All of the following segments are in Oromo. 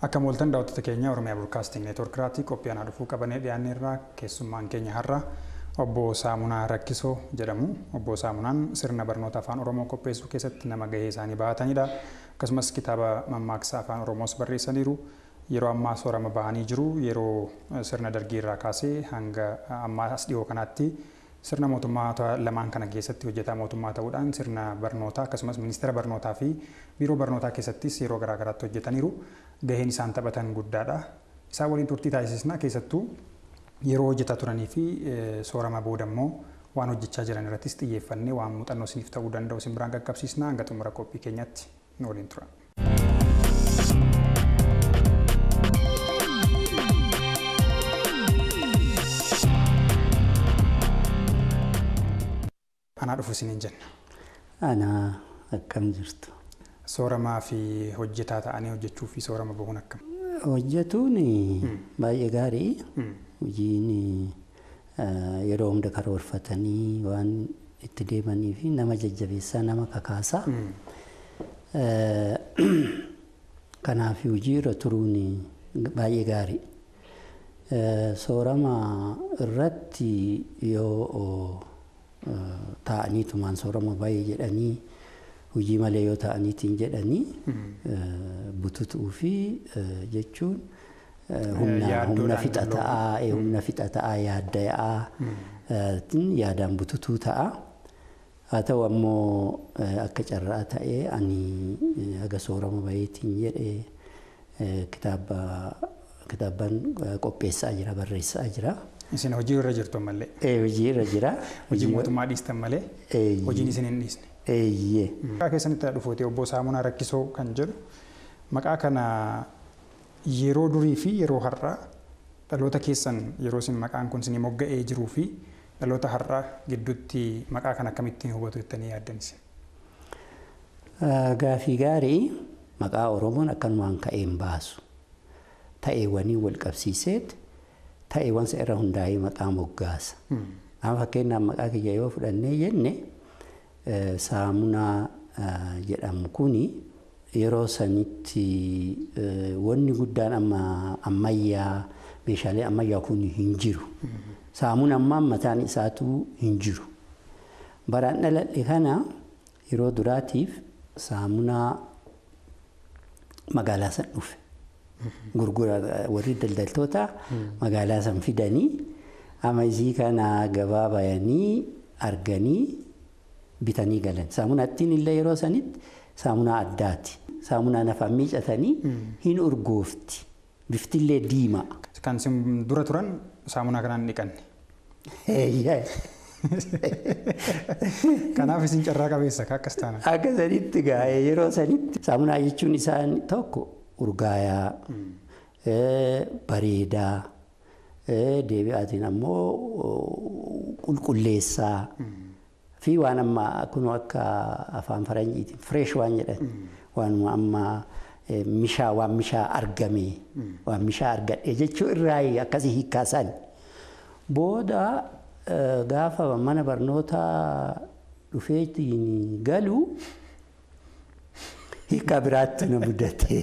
Akka mooltan daawwattoota keenya Oromiyaa Broadcasting Network irratti qophii aanaa dhufuu qabannee dhiyaanne irraa keessummaan keenya har'a obbo Saamunaa Rakkisoo jedhamu. Obbo Saamunaan sirna barnoota afaan Oromoo qopheessuu keessatti nama gahee isaanii bahatanidha. Akkasumas kitaaba mammaaksa afaan Oromoos barreessaniiru. Yeroo ammaa soorama bahanii jiru. Yeroo sirna dargii irraa kaasee hanga ammaa as dhiyoo kanaatti sirna mootummaa lamaan kana keessatti hojjetaa mootummaa ta'uudhaan sirna barnootaa akkasumas ministeera barnootaa fi biiroo barnootaa keessattis yeroo garaagaraatti hojjetaniiru. Gaheen isaan taphatan guddaadha. Isaan waliin turtii taasisnaa keessattuu yeroo hojjetaa turanii fi soorama booda immoo waan hojjechaa jiran irrattis xiyyeeffannee waan muuxannoo isiniif ta'uu danda'u isin biraan qaqqabsiisna hanga xumura qophii keenyatti nu waliin tura. Anaa dhufu isiniin jenna. Anaa akkam jirtu. Sooramaa fi hojjetaa ta'anii hojjechuu fi soorama bahuun akkam? Hojjetuun baay'ee gaarii. Hojiin yeroo hunda karoorfatanii waan itti deemanii fi nama jajjabeessaa nama kakaasaa. Kanaaf hojii irra turuun baay'ee gaarii. Soorama irratti yoo taa'aniitumaan soorama baay'ee jedhanii hojii malee yoo ta'aniitiin jedhanii bututuu fi jechuun humna humna fixa ta'aa humna fixa ta'aa yaadda'aa yaadaan bututuu ta'a. Haa ta'u ammoo akka carraa ta'ee ani haga soorama baheetiin jedhee kitaaba kitaaban qopheessaa jira barreessaa jira. Isin hojii irra jirtu ammallee. Hojii irra jira. Hojii mootummaa dhiistan malee hojiin isin hin dhiisne. Eeyyee. Maqaa keessanitti dhufootee obbo Saamunaa Rakkisoo kan jedhu maqaa kana yeroo durii fi yeroo har'aa dhaloota keessan yeroo isin maqaan kun isin mogga'ee jiruu fi dhaloota har'aa gidduutti maqaa kana akkamittiin hubatu jettanii yaaddan isin? Gaafii gaarii maqaa Oromoon akkanumaan ka'een baasu. Ta'eewwanii wal qabsiiseet ta'eewwan isa irra hundaa'ee maqaa moggaasa. Amma fakkeenyaaf maqaa kiyya yoo fudhannee jenne saamunaa jedhamu kuni yeroo sanitti wanni guddaan amma ammayyaa meeshaalee ammayyaa kun hin jiru. Saamuun ammaa mataan isaatu hin jiru. Baraan dhaladhe kana yeroo duraatiif saamunaa magaalaa san dhufe. Gurgura warri daldaltoota magaalaa san fidanii amma isii kana gabaa bayanii arganii bitanii galan. Saamunaa ittiin illee yeroo sanitti saamunaa addaati. Saamunaa nafaan miicatanii hin urgoofti. Biftillee diimaa. Kan isin dura turan saamunaa kanaan dhiqanne. Kanaaf isin carraa qabeessa akkas taana. Akka sanitti gaa'ee yeroo sanitti saamunaa jechuun isaan tokko urgaayaa bareedaa deebi'aatiin ammoo qulqulleessaa. fi waan amma kun akka afaan faranjiitiin fireesh waan jedhan waan amma mishaa waan mishaa argame waan mishaa argadhe jechuu irraa akkasii hiikkaasan. Booda gaafa mana barnootaa dhufeetiin galu hiika biraatti na mudate.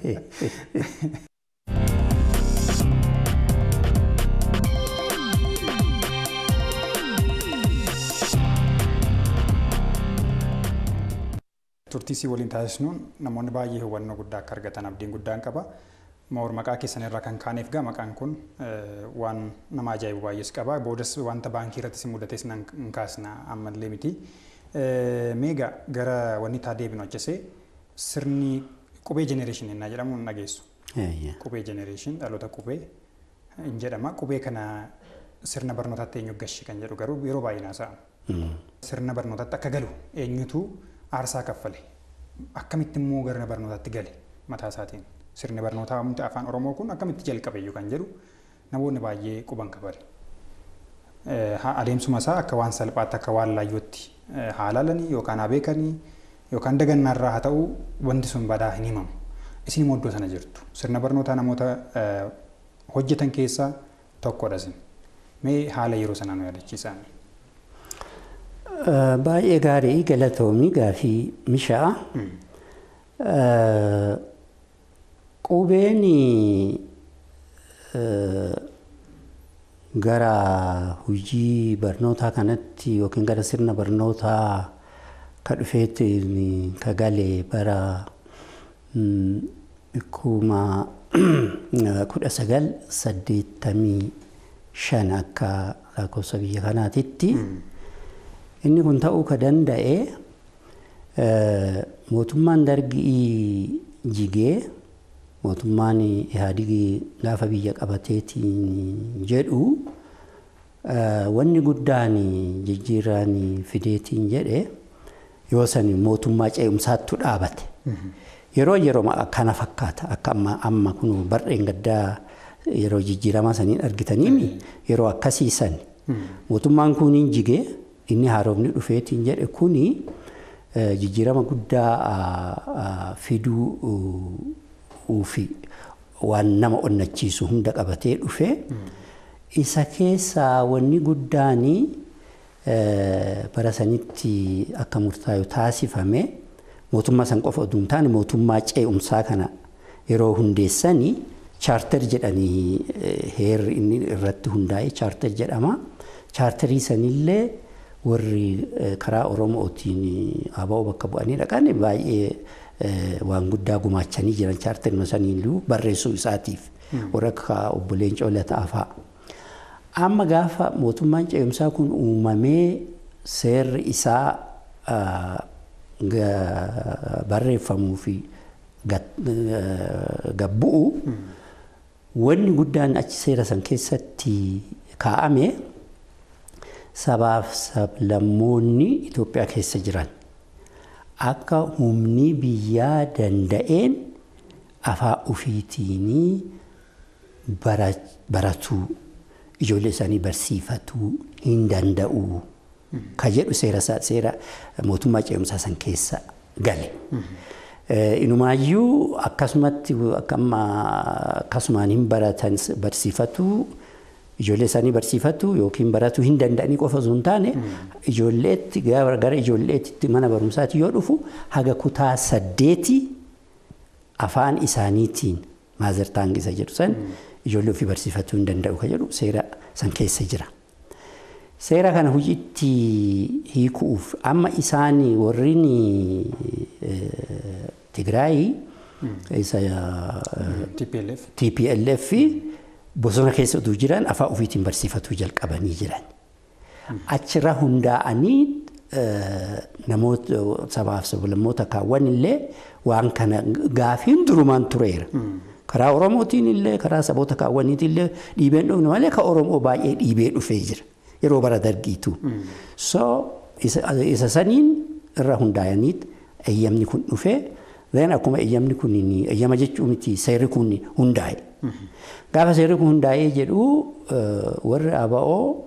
Turtii isii waliin taasisnuun namoonni baay'ee hubannoo guddaa akka argatan abdiin guddaan qaba. Moor maqaa keessan irraa kan kaaneef gaa maqaan kun waan nama ajaa'ibu baay'ees qaba. Boodas wanta baankii irratti si mudates nan kaasna ammallee miti. Meegaa gara wanni taa deebinu achise sirni qubee jenereeshinii innaa jedhamu hin dhageessu. Qubee jenereeshin dhaloota qubee hin jedhama. Qubee kana sirna barnootaatti eenyu gashi kan jedhu garuu yeroo baay'ee naasa'ama. Sirna barnootaatti akka galu eenyutu aarsaa kaffale akkamitti immoo gara barnootaatti gale mataa isaatiin sirni barnootaa humti afaan oromoo kun akkamitti jalqabe kan jedhu namoonni baay'ee quban qabale. Adeemsuma isaa akka waan salphaatti akka waan laayyootti haa ilaalanii yookaan haa beekanii yookaan dagannaarraa haa ta'u wanti sun badaa hin himamu. Isin immoo iddoo sana jirtu sirna barnootaa namoota hojjetan keessaa tokkodha isin. Mee haala yeroo sanaa nu yaadachiisaa? Baay'ee gaarii galatoomii gaafii mishaa Qubeen gara hojii barnootaa kanatti yookiin gara sirna barnootaa ka dhufeetti ka gale bara kuma kudha sagal saddeettamii shan akka lakkoofsa biyya kanaatitti inni kun ta'uu ka danda'e mootummaan dargii jigee mootummaan ihaadigii gaafa biyya qabateetiin jedhu wanni guddaan jijjiirraan fideetiin jedhe yoo san mootummaa ce'umsaattu dhaabate. Yeroo yeroo kana fakkaata akka amma amma kun barreen gaddaa yeroo jijjiiramaa saniin argitaniin yeroo akkasii san mootummaan kuniin jigee inni haaromni dhufeetiin jedhe kuni jijjiirama guddaa fiduu fi waan nama onnachiisu hunda qabatee dhufe isa keessaa wanni guddaan bara sanitti akka murtaa'u taasifame mootummaa san qofa oduu hin taane mootummaa ce'umsaa kana yeroo hundeessanii chaarter jedhanii heerri inni irratti hundaa'e chaarter jedhama. Chaarterii sanillee warri karaa Oromootiin aba'oo bakka bu'anii dhaqan baay'ee waan guddaa gumaachanii jiran chaarterima saniiluu barreessuu isaatiif warra akka obbo Leencoo Lataa fa'a. Amma gaafa mootummaan ce'umsaa kun uumamee seerri isaa barreeffamuu fi gabbu'u wanni guddaan achi seera san keessatti kaa'ame sabaaf sablammoonni Itoophiyaa keessa jiran akka humni biyyaa danda'een afaan ofiitiin baratuu ijoollee isaanii barsiifatuu hin danda'u. Ka jedhu seera seera mootummaa ce'umsaa san keessa gale. Inumaayyuu akkasumatti akkasumaan hin baratan barsiifatuu ijoollee isaanii barsiifatu yookiin baratuu hin danda'anii qofa osoo hin taane ijoolleetti gara ijoolleetti mana barumsaatti yoo dhufu haga kutaa saddeeti afaan isaaniitiin maazartaangisa jedhu san ijoollee ofii barsiifatuu hin danda'u ka jedhu seera san keessa jira. Seera kana hojiitti hiikuuf amma isaan warreen Tigraay isa TPLF bosona keessa utuu jiran afaan ofiitiin barsiifatuu jalqabanii jiran. Achirra hundaa'anii namoota sabaaf sablammoota kaawwan illee waan kana gaafiin durumaan tureera. Karaa Oromootiin illee karaa saboota kaawwaniitiin illee dhiibeen dhufne malee ka Oromoo baay'ee dhiibee dhufee jira. Yeroo bara dargiitu. So isa saniin irra hundaa'aniit eeyyamni kun dhufee Then akkuma eeyyamni kun eeyyama jechuun miti seerri kun hundaa'e. Gaafa seerri kun hundaa'ee jedhu warri ABO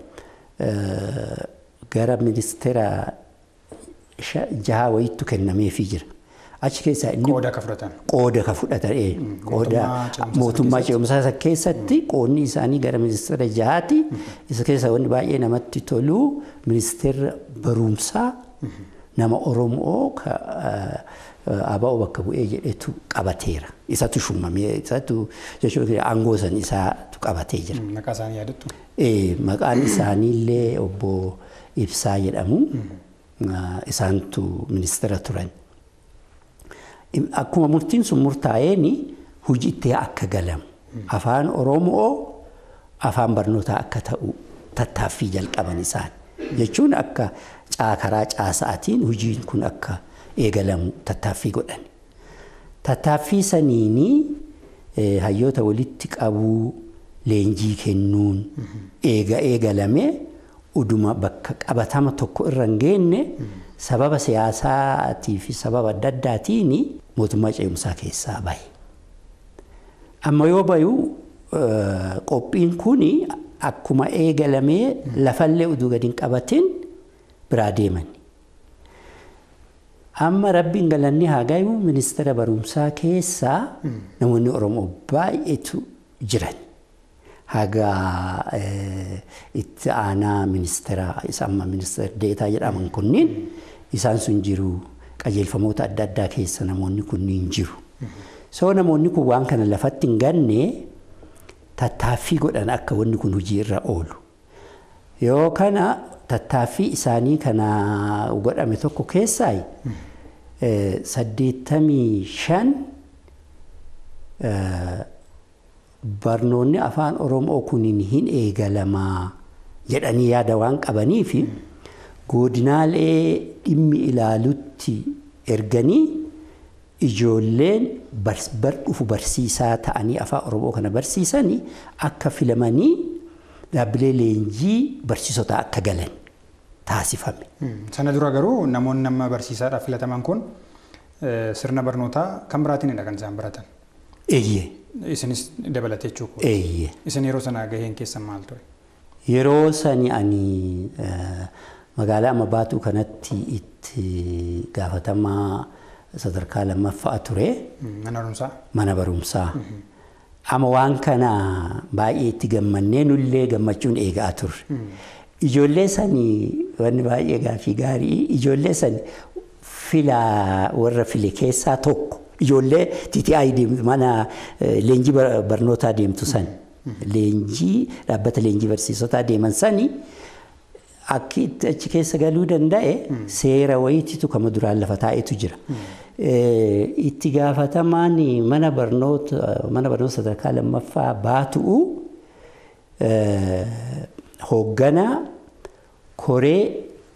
gara ministeera jaha wayiitu kennameefii jira. Achi keessaa inni qooda ka fudhatan. qooda ka fudhatan qooda mootummaa ce'umsaa keessatti qoodni isaanii gara ministeera jahaati. Isa keessa wanni baay'ee namatti tolu ministeera barumsaa nama Oromoo ABO bakka bu'ee jedhetu qabateera. Isatu shuumamee isatu jechuun aangoo san isaatu qabatee jira. Maqaa isaanii yaadattu? Maqaan isaaniillee obbo Ibsaa jedhamu. Isaantu ministeera turan. Akkuma murtiin sun murtaa'een hojiitti akka galamu. Afaan Oromoo afaan barnootaa akka ta'u tattaaffii jalqaban isaan. Jechuun akka karaa caasaatiin hojiin kun akka eegalamu tattaaffii godhan. Tattaaffii saniini hayyoota walitti qabuu leenjii kennuun eega eegalamee uduma bakka qabatama tokko irra hin geenne sababa siyaasaatii fi sababa adda addaatiin mootummaa ce'umsaa keessaa bahe. Amma yoo bayu qophiin kun akkuma eegalamee lafallee uduu gadi hin qabatin biraa deeman. Amma rabbiin galanni haa gayu ministeera barumsaa keessaa namoonni Oromoo baay'eetu jiran. Haga itti aanaa ministeera isa amma ministeera deetaa jedhaman kunniin isaan sun jiru qajeelfamoota adda addaa keessa namoonni kunniin jiru. Soo namoonni kun waan kana lafatti hin ganne tattaaffii godhan akka wanni kun hojii irra oolu. Yoo kana tattaaffii isaanii kana godhame tokko keessaa saddeettamii shan barnoonni afaan Oromoo kuniin hin eegalamaa jedhanii yaada waan qabanii fi godinaalee dhimmi ilaalutti erganii ijoolleen bar dhufu barsiisaa ta'anii afaan Oromoo kana barsiisanii akka filamanii dhaabbilee leenjii barsiisota akka galan taasifame. Sana dura garuu namoonni nama barsiisaadhaaf filataman kun sirna barnootaa kan biraatiinidha kan isaan baratan. Eeyyee. Isinis dabalatee jechuudha. Eeyyee. Isin yeroo sana gaheen keessan maal ture? Yeroo sani ani magaalaa amma baatuu kanatti itti gaafatamaa sadarkaa lammaffaa ture. Mana barumsaa? Mana barumsaa. Amma waan kana baay'ee itti gammannee nullee gammachuun eegaa turre. Ijoollee sanii wanni baay'ee gaaffii gaarii ijoollee sani filaa warra file keessaa tokko ijoollee TTI deemtu mana leenjii barnootaa deemtu sani. Leenjii dhaabbata leenjii barsiisotaa deeman sani akki achi keessa galuu danda'e seera wayiititu kama duraan lafa taa'etu jira. Itti gaafatamaan mana barnoota mana barnoota sadarkaa lammaffaa baatu'u hoogganaa koree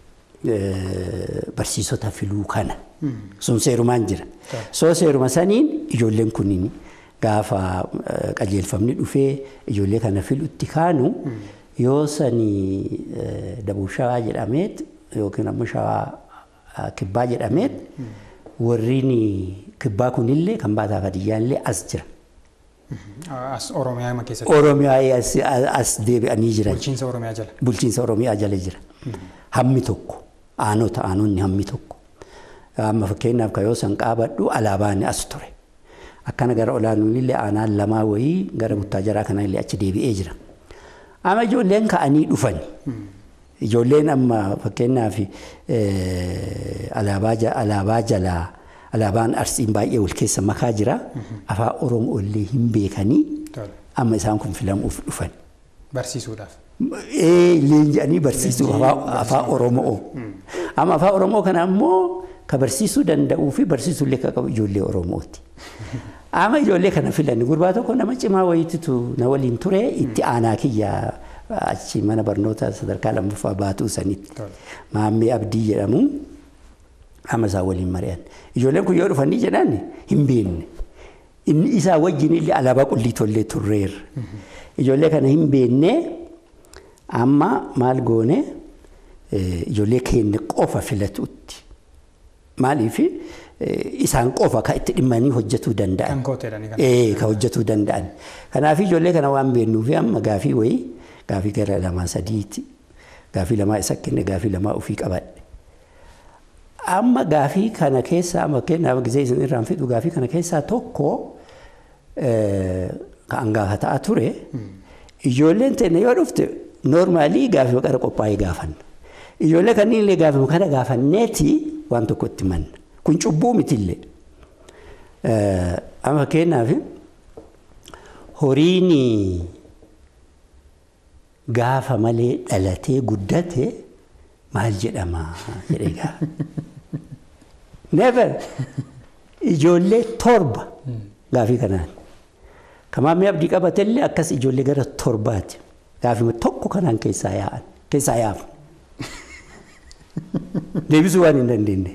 barsiisota filuu kana. Sun seerumaan jira. Soo seeruma saniin ijoolleen kunniin gaafa qajeelfamni dhufee ijoollee kana filutti kaanu yoo sanii dabuu shawaa jedhameet yookiin ammoo shawaa kibbaa jedhameet warriin kibbaa kunillee kan baataa fadiyyaallee as jira. As Oromiyaa keessatti. Oromiyaa as deebi'anii jiran. Bulchiinsa Oromiyaa jala. Bulchiinsa Oromiyaa jala jira. Hammi tokko aanota aanonni hammi tokko. Amma fakkeenyaaf kan yoo san qaabadhu alaabaan as ture. Akkana gara olaanuunillee aanaan lamaa wayii gara guttaa jaraa kanallee achi deebi'ee jira. Amma ijoolleen ka'anii dhufani. Ijoolleen amma fakkeenyaaf alaabaa jalaa alaabaan arsiin baay'ee wal keessa makaa jira. Afaan Oromoo illee hin beekanii amma isaan kun filamuuf dhufan. Barsiisuudhaaf. Leenji'anii barsiisuu afaan Oromoo. Amma afaan Oromoo kana ammoo ka barsiisuu danda'uu fi barsiisuullee kan qabu ijoollee Oromooti. Amma ijoollee kana filanni gurbaa tokko nama cimaa wayiititu na waliin ture itti aanaa kiyya achi mana barnoota sadarkaa lammaffaa baatuu sanitti. Maammee Abdii jedhamu amma isaan waliin mari'an. Ijoolleen kun yoo dhufanii jedhan hin beekne. Inni isaa wajjin illee alaabaa qullitollee turreerra. Ijoollee kana hin beekne amma maal goone ijoollee keenya qofa filatuutti. Maaliif isaan qofa kan itti dhimmanii hojjetuu danda'an. Kan kooteedhani kan. Ee kan hojjetuu danda'an. Kanaaf ijoollee kana waan beeknuufi amma gaafii wayii gaafii gara lamaa sadiiti. Gaafii lamaa isa kenne gaafii lamaa ofii qabadhe. Amma gaafii kana keessaa amma kennaaf gisee isin irraan fidhu gaafii kana keessaa tokko kan gaafataa ture. Ijoolleen teenya yoo dhufte noormaalii gaafii qara qophaa'ee gaafanna. Ijoollee kanneen illee gaafii kana gaafanneeti waan tokko itti manna. Kun cubbuu mitillee. Amma fakkeenyaaf horiin gaafa malee dhalatee guddate maal jedhama jedhee gaafa. Never ijoollee torba gaafii kanaan. Kamaamii abdii qabatellee akkas ijoollee gara torbaati. Gaafii tokko kanaan keessaa yaa'an keessaa yaafu. Deebisuu waan hin dandeenye.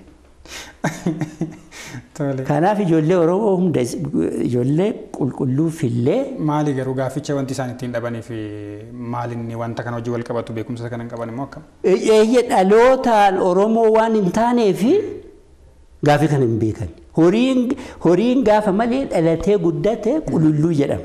Kanaaf ijoollee Oromoo hunda ijoollee qulqulluu fillee. Maali garuu gaaficha wanti isaan ittiin dhabanii fi maali inni wanta kana hojii wal qabatu beekumsa kana hin qaban immoo akkam? Eeyyee dhalootaan Oromoo waan hin taaneef gaafii kana hin beekan. Horiin gaafa malee dhalatee guddate qululluu jedhama.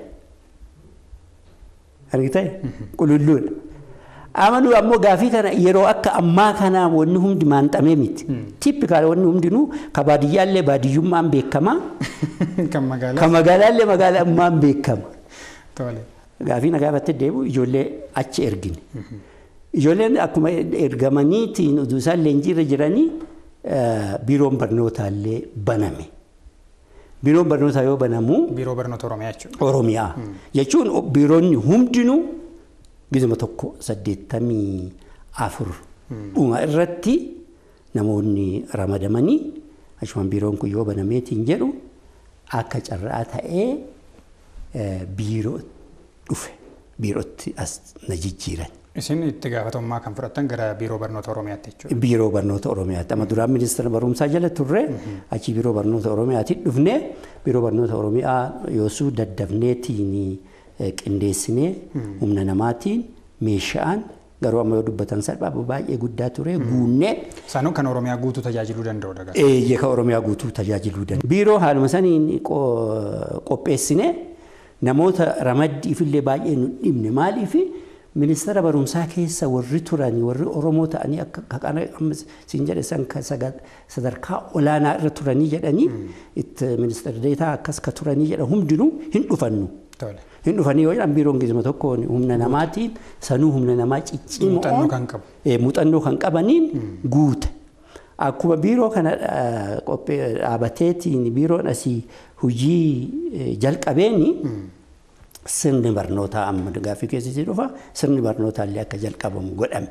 Argitee? Qululluudha. Amanuu ammoo gaafii kana yeroo akka ammaa kana wanni hundi maanxamee miti. Tippikaal wanni hundinuu ka baadiyyaallee baadiyyummaan beekama. Kan magaalaa. Ka magaalaallee magaalummaan beekama. Tole. Gaafii na gaafatte deebi'u ijoollee achi ergine. Ijoolleen akkuma ergamaniitiin utuu isaan leenjiirra jiranii biiroon barnootaallee baname. Biiroon barnootaa yoo banamu Biiroo barnoota Oromiyaa jechuudha. Oromiyaa jechuun biiroonni hundinuu gizuma tokko saddeettamii afur dhuma irratti namoonni ramadamanii achumaan biiroon kun yoo banameetiin jedhu akka carraa ta'ee eh, biiroo dhufe biirootti as na jijjiiran. Isin itti gaafatamummaa kan fudhattan gara biiroo barnoota Oromiyaatti jechuudha. Biiroo barnoota Oromiyaatti. Amma duraan ministeera barumsaa jala turre achi biiroo barnoota Oromiyaatti dhufne biiroo barnoota Oromiyaa yoosuu daddafneetiin eh, qindeessinee humna namaatiin meeshaan garuu amma yoo dubbatan salphaa baay'ee guddaa ture guunnee Isaanuu kan Oromiyaa guutuu tajaajiluu danda'u daga. eeyyee kan Oromiyaa guutuu tajaajiluu danda'a. Biiroo haaluma saniin qo- qopheessine namoota ramaddiifillee baay'ee nu dhibne maaliifi ministeera barumsaa keessa warri turanii warri Oromoo ta'anii akka akka kana amma siin jedhe san ka saga- sadarkaa olaanaa irra turanii jedhanii itti ministeera deetaa akkas ka turanii jedhan hundinuu hin dhufannu. Tole. Hin dhufanii yoo jedhan biiroon gizuma tokkoon humna namaatiin sanuu humna namaa ciccimoon Muuxannoo kan qabu. Eh, muuxannoo kan qabaniin guute. Akkuma biiroo kana eh, qophee dhaabateetiin biiroon asii hojii eh, jalqabeeni sirni barnootaa amma gaaffii keessatti dhufa sirni barnootaa illee akka jalqabamu godhame.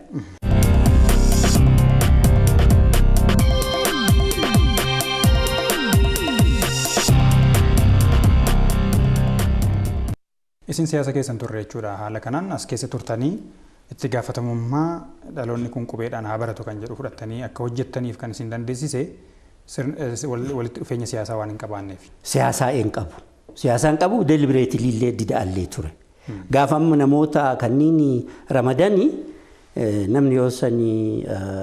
Isin siyaasa keessan turre jechuudha. Haala kanaan as keessa turtanii itti gaafatamummaa dhaloonni kun qubeedhaan haa baratu kan jedhu fudhattanii akka hojjettaniif kan isin dandeessise sirn- eh, wal- walitti dhufeenya siyaasaa waan hin qabaanneef. Siyaasaa een qabu. Siyaasaan qabu delibireetilii illee dida'allee ture. Gaafa amma namoota kanniin ramadanii eh, namni yoo sanii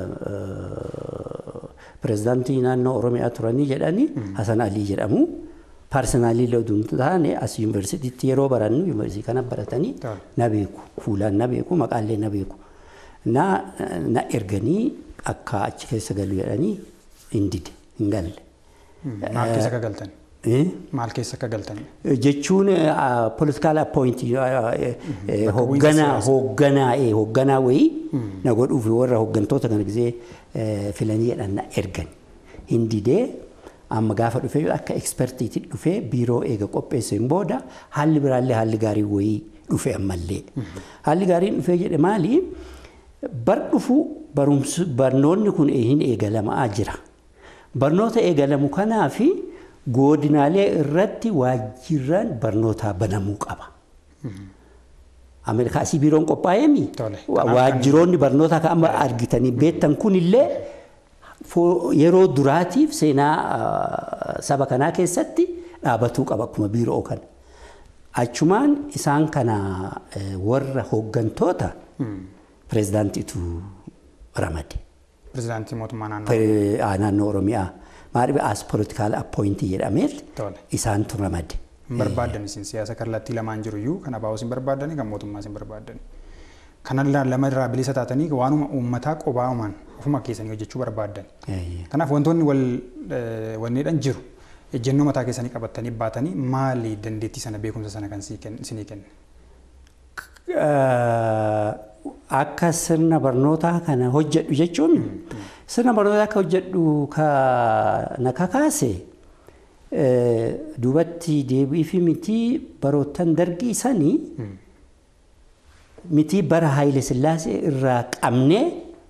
pirezidaantii naannoo Oromiyaa turanii jedhanii Hasan Alii jedhamu. Paarsonaalii illee oduu hin taane as yuunivarsiitiitti yeroo barannu yuunivarsiitii kana baratanii Ta'a. na beeku. Fuulaan na beeku, maqaallee na beeku. Na na erganii akka achi keessa galu jedhanii hin dide, hin galle. Maal keessa akka galtan? Eh? Maal keessa akka galtan? jechuun politikaal appointii bu'iinsa hoogganaa siyaasaa. hoogganaa eh, hoogganaa wayii na godhuuf warra hooggantoota kana gisee eh, filanii jedhan na ergan hin didee amma gaafa dhufee akka ekspertiitti dhufee biiroo eega qopheesseen booda haalli biraallee haalli gaarii wayii dhufe ammallee haalli gaariin dhufee jedhe maali bar dhufu barumsi barnoonni kun hin eegalamaa jira barnoota eegalamu kanaa fi godinaalee irratti waajjiraan barnootaa banamuu qaba. Ameerikaa asii biiroon qophaa'eemi. Tole. Wa- Kanaaf Waajjiroonni barnootaa kan amma argitanii beektan kunillee fo- yeroo duraatiif seenaa ah, saba kanaa keessatti dhaabatuu qaba akkuma biiroo kana. Achumaan isaan kana eh, warra hooggantoota pirezidaantiitu ramade. Pirezidaantii mootummaa naannoo. Pe- ah, naannoo Oromiyaa maaliif as politikaal appointii jedhameet Tole. isaantu ramade. Hin barbaaddan isin siyaasa kallattii lamaan jiru iyyuu kan abaa'us hin barbaaddani kan mootummaas hin barbaaddani. Kana la- lama irraa bilisa taatanii waanuma uummataa qophaa'umaan ofuma keessanii hojjechuu barbaaddan. Eh, Kanaaf wantoonni wal eh, wanneedhan jiru ejjennoo mataa keessanii qabattanii baatanii maali dandeettii sana beekumsa sana kan sii kenn- isinii kenne? eh, Akka sirna barnootaa kana hojjedhu jechuun sirna barnootaa akka hojjedhu ka- na kakaase eh, duubatti deebii fi mitii baroottan dargii sanii mitii bara Haayile Sillaasee irraa qabnee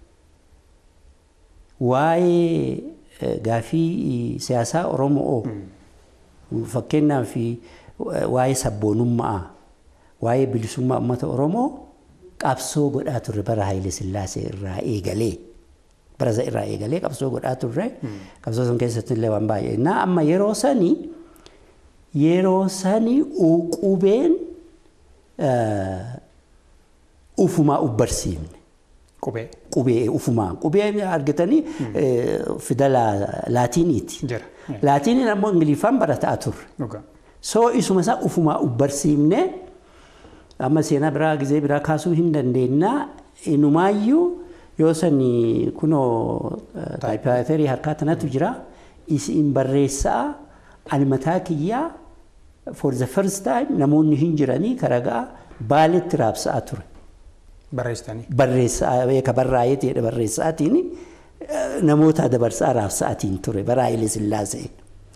waa'ee eh, gaafii siyaasaa Oromoo fakkeenyaaf eh, waa'ee sabboonummaa waa'ee bilisummaa uummata Oromoo qabsoo godhaa turre bara Haayile Sillaasee irraa eegalee bara isa irraa eegalee qabsoo godhaa turre qabsoo san keessatti illee waan baay'ee na amma yeroo sanii yeroo sanii qubeen eh, ufumaa ubbarsiifne. Qubee qubee ufumaan qubee argatanii eh, fidala laatiiniiti. jira. Eh, Laatiiniin ammoo ingiliffaan barataa turre. Dhugaa. Soo isuma isaa ufumaa ubbarsiifne amma seenaa biraa gizee biraa kaasuu hin dandeenya. Inumaayyuu yoo sani kunoo taayipeeterii harkaa tanatu jira. Isin barreessaa ani mataa kiyyaa for the first time namoonni hin jiranii karagaa baaletti raabsaa ture. Barreessitanii. barreessaa beeka barraa'ee ta'edha barreessaatiin eh, namoota dabarsaa raabsaatiin ture bara Haayile Sillaasee.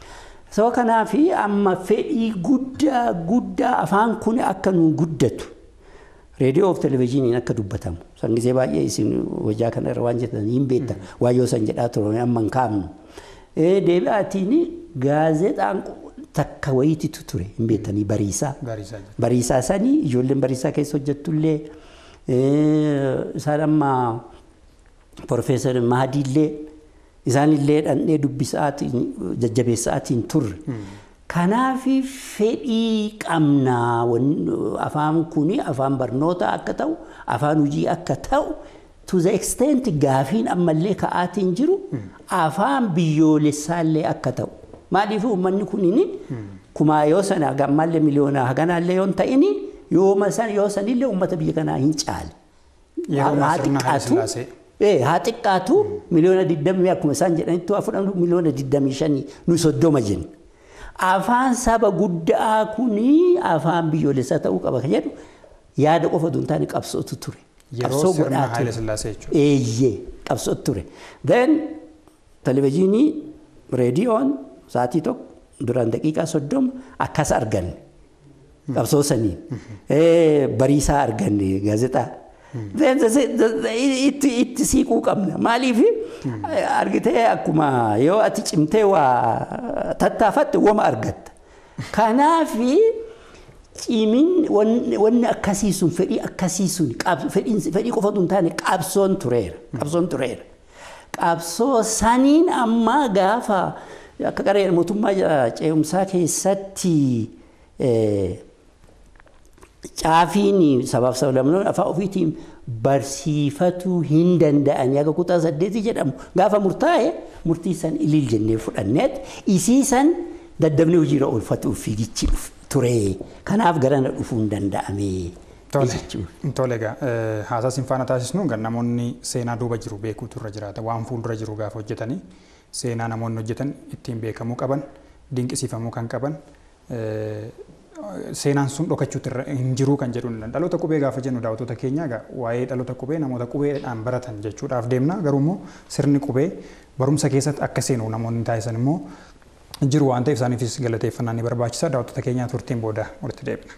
Soo kanaaf amma fedhii guddaa guddaa afaan kun akka nu guddatu reediyoo fi televizyiiniin akka dubbatamu san gisee baay'ee isin hojjaa kana irra waan jettan hin beekta waayyoo san jedhaa turan amma hin kaafnu. Deebi'aatiin gaazexaan takka wayititu ture hin beektanii bariisaa. Bariisaa jedhu. Bariisaa sanii ijoolleen bariisaa keessa hojjettullee isaan amma Profeesar Mahadiillee isaanillee dhandhee dubbisaatiin jajjabeessaatiin turre. Kanaaf fedhii qabnaa afaan kun afaan barnootaa akka ta'u afaan hojii akka ta'u to the extent gaafiin ammallee ka'aatiin jiru afaan biyyoolessaallee akka ta'u. Maaliif uummanni kunin kumaa yoo sana gammaallee miliyoonaa haganaallee yoo ta'in yooma san yoo sanillee uummata biyya kanaa hin caale. Yeroo sirna Haile Sillaasee. haa xiqqaatu miliyoona 20 akkuma isaan jedhanitti waa fudhannu miliyoona 25 nu soddoma jenna. Afaan saba guddaa kuni afaan biyyoolessaa ta'uu qaba kan jedhu yaada qofa osoo hin taane qabsootu ture. Yeroo sirna Haile Sillaasee jechuudha. Eeyyee qabsootu ture. Then televizyiinii reediyoon sa'aatii tokko duraan daqiiqaa soddoma akkas arganne. Qabsoo saniin. Bariisaa arganne gaazexaa. itti siquu qabna. Maaliif argitee akkuma yoo ati cimtee waa tattaafatte wama argatta. Kanaaf cimin wanni akkasii sun fedhii akkasii sun fedhii qofatu hin taane qabsoon tureera. Qabsoon tureera. Qabsoo saniin amma gaafa akka qaree mootummaa ce'umsaa keessatti caafiin sabaaf sablamnoon afaan ofiitiin barsiifatuu hin danda'anii akka kutaa saddeetii jedhamu gaafa murtaa'e murtii san iliil jennee fudhanneet isii san daddabnee hojiirra oolfatuuf fiigichi ture. Kanaaf garana dhufuu hin danda'ame. Tole egaa haasaa sin faana taasisnu kan namoonni seenaa duuba jiru beekuutu irra jiraata waan fuuldura jiru gaafa hojjetanii seenaa namoonni hojjetan ittiin beekamuu qaban dinqisiifamuu kan qaban seenaan sun dhokachuutti hin jiru kan jedhu dhaloota qubee gaafa jennu daawwattoota keenya egaa waa'ee dhaloota qubee namoota qubeedhaan baratan jechuudhaaf deemna garuu immoo sirni qubee barumsa keessatti akka seenu namoonni taasisan immoo jiru waan ta'eef isaaniifis galateeffannaa ni barbaachisa daawwattoota keenyaa turtiin booda walitti deebina.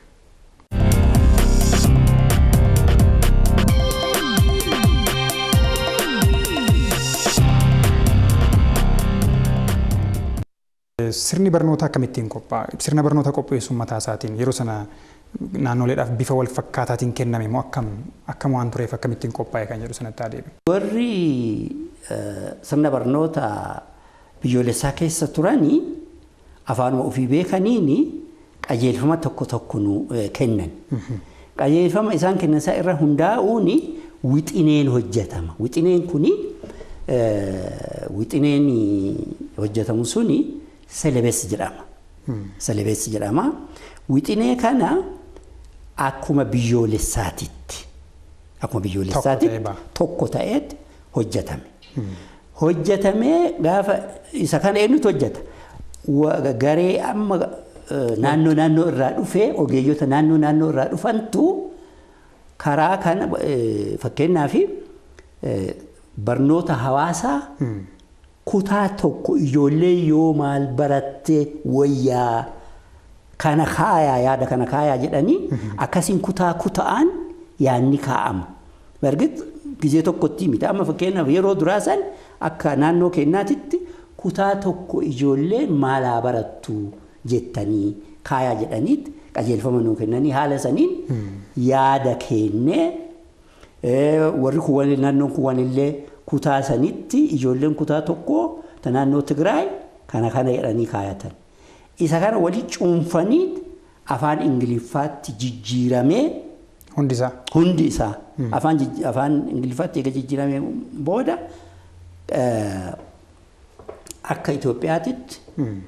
Sirni barnootaa akkamittiin qophaa'a? Sirna barnoota qopheessuun mataa isaatiin yeroo sana naannoleedhaaf bifa wal fakkaataatiin kenname moo akkam akkam waan tureef akkamittiin qophaa'e kan jedhu sanatti adeeme. Warri sirna barnoota biyyoolessaa keessa turanii afaanuma ofii beekaniini qajeelfama tokko tokko nu kennan. Qajeelfama isaan kennan isaa irra hundaa'uun wixineen hojjetama. Wixineen kuni wixineen hojjetamu suni selebees jedhama. Selebees jedhama. Wixinee kana akkuma biyyoolessaatitti akkuma biyyoolessaatitti tokko ta'eet hojjetame. Hojjetamee gaafa isa kana eenyutu hojjeta? Garee amma naannoo naannoo irraa dhufee ogeeyyota naannoo naannoo irraa dhufantu karaa kana fakkeenyaaf barnoota hawaasaa kutaa tokko ijoollee yoo maal baratte wayyaa kana kaayaa yaada kana kaayaa jedhanii akkasiin kutaa kutaan yaadni kaa'ama. Bargit gizee tokkotti miti amma fakkeenyaaf yeroo duraa san akka naannoo keenyaatitti kutaa tokko ijoollee maalaa barattu jettanii kaayaa jedhaniitti qajeelfama nuu kennanii haala saniin yaada kennee warri kuwwan naannoon kuwwan illee kutaa sanitti ijoolleen kutaa tokko ta naannoo Tigraay kana kana jedhanii kaayatan. Isa kana wali cuunfanii afaan Ingiliffaatti jijjiiramee Hundi isaa. hundi isaa afaan afaan Ingiliffaatti eega jijjiiramee booda akka Itoophiyaatitti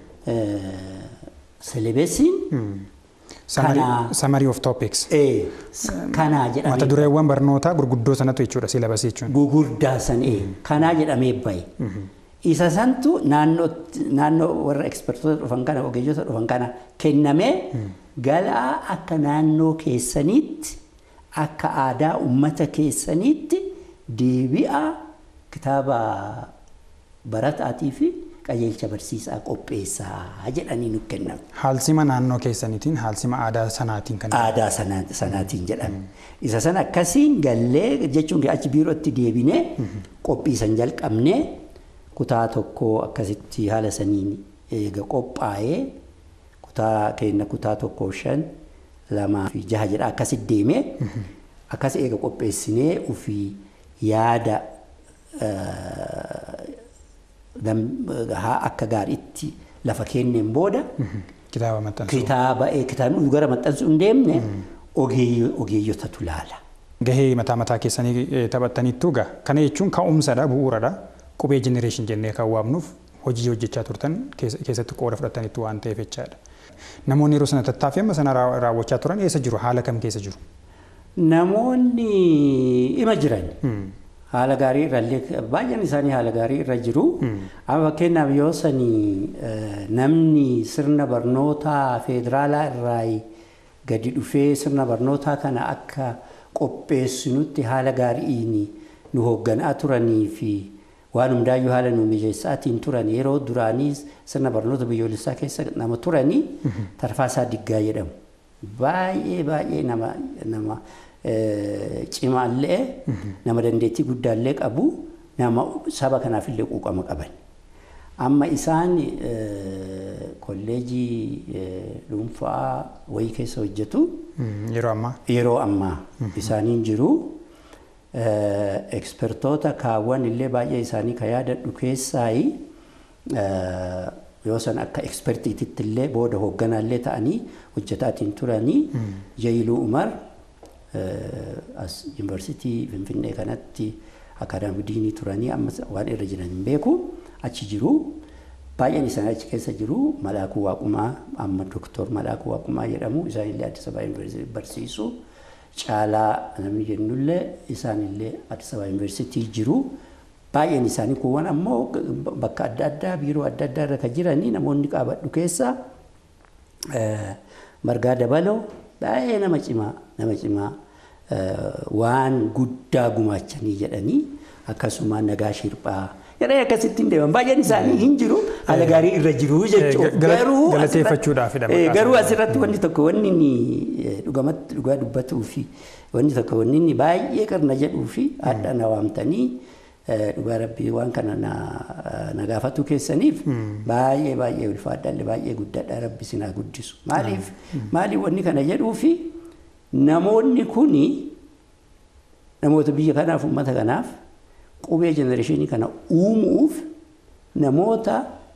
selebeesiin Summary of topics. kanaa Mata jedhamee dureewwan barnootaa gurguddoo sanatu jechuudha silabasii jechuun. gugurdaa san kanaa jedhamee bahe. Isa santu naannoo warra ekspertoota dhufan kana ogeeyyota dhufan kana kennamee galaa akka naannoo keessaniitti akka aadaa uummata keessaniitti deebi'a kitaaba barataatii fi qajeelcha barsiisaa qopheessaa jedhanii nu kennan. Haalsima naannoo keessaniitiin haalsima aadaa sanaatiin kan Aadaa sana- sanaatiin jedhame. Isa sana akkasiin gallee jechuun achi biirootti deebinee qophii san jalqabnee kutaa tokko akkasitti haala saniin eega qophaa'ee kutaa keenya kutaa tokko shan lamaa fi jaha jedha akkasitti deemee akkas eega qopheessinee ofii yaada eh, gam- haa akka gaariitti lafa kenneen booda kitaaba maxxansuu. kitaaba eh, kitaabni gara maxxansuu hin deemne ogeeyyo- ogeeyyotatu laala. Gahee mataa mataa keessanii eh, taphattaniittu gaa kana jechuun ka'umsadha bu'uuradha qubee jenereeshin jennee kan waamnuuf hojii hojjechaa turtan keessa- keessatti qooda fudhataniittu waan ta'eef jechaadha. Namoonni yeroo sana tattaaffii amma sana raa- raawwachaa turan eessa jiru haala kam keessa jiru? Namoonni ima jiran haala gaarii irrallee baay'een isaanii haala gaarii irra jiru. Amma fakkeenyaaf yoo sanii eh, namni sirna barnootaa federaalaa irraa gadi dhufee sirna barnootaa kana akka qopheessinutti haala gaariin nu hoogganaa turanii fi waan hundaayyuu haala nu mijeessaatiin turan yeroo duraanii sirna barnoota biyyoolessaa keessa nama turanii Tarfaasaa Diggaa jedhamu. Baay'ee baay'ee nama nama eh, cimaallee nama dandeettii guddaallee qabu nama saba kanaafillee quuqama qaban. Amma isaan eh, kolleejii eh, dhuunfaa wayii keessa hojjetu. Mm, Yeroo ammaa yeroo ammaa isaaniin jiru ekspertoota kaawwan illee baay'ee isaanii ka yaadadhu keessaayi yoo san akka ekspertiititti illee booda hoogganaallee ta'anii hojjetaatiin turanii Jaayiluu Umar as yuunivarsiitii Finfinnee kanatti akaadaamii diinii turanii amma waan irra jiran hin beeku achi jiru. Baay'een isaanii achi keessa jiru Malaakuu Waaqumaa amma Dooktor Malaakuu Waaqumaa jedhamu isaanillee Addis Ababa Yuunivarsiitii barsiisu. Caalaa namni jennullee isaanillee Addis Ababa Yuunivarsiitii jiru. Baay'een isaanii kuuwwan ammoo bakka adda addaa biiroo adda addaa irra kan jiranii namoonni qabadhu keessa margaa dabaloo baay'ee nama cimaa nama cimaa waan guddaa gumaachanii jedhanii akkasuma nagaa shirphaa jedhee akkasittiin deeman baay'een isaanii hin jiru haala gaarii irra jiru jechuudha. Garuu galateeffachuudhaafidha maqaan garuu asirratti wanti tokko wanni inni dhugamatti dhugaa dubbatuu fi wanni tokko wanni inni baay'ee qirna jedhuu fi haadha na waamtanii dhugaa rabbii waan kana na gaafatu keessaniif baay'ee baay'ee ulfaadhaallee baay'ee guddaadha rabbi sinaa guddisu. Maaliif maaliif wanni kana jedhuu fi namoonni kuni namoota biyya kanaaf uummata kanaaf qubee jenereeshinii kana uumuuf namoota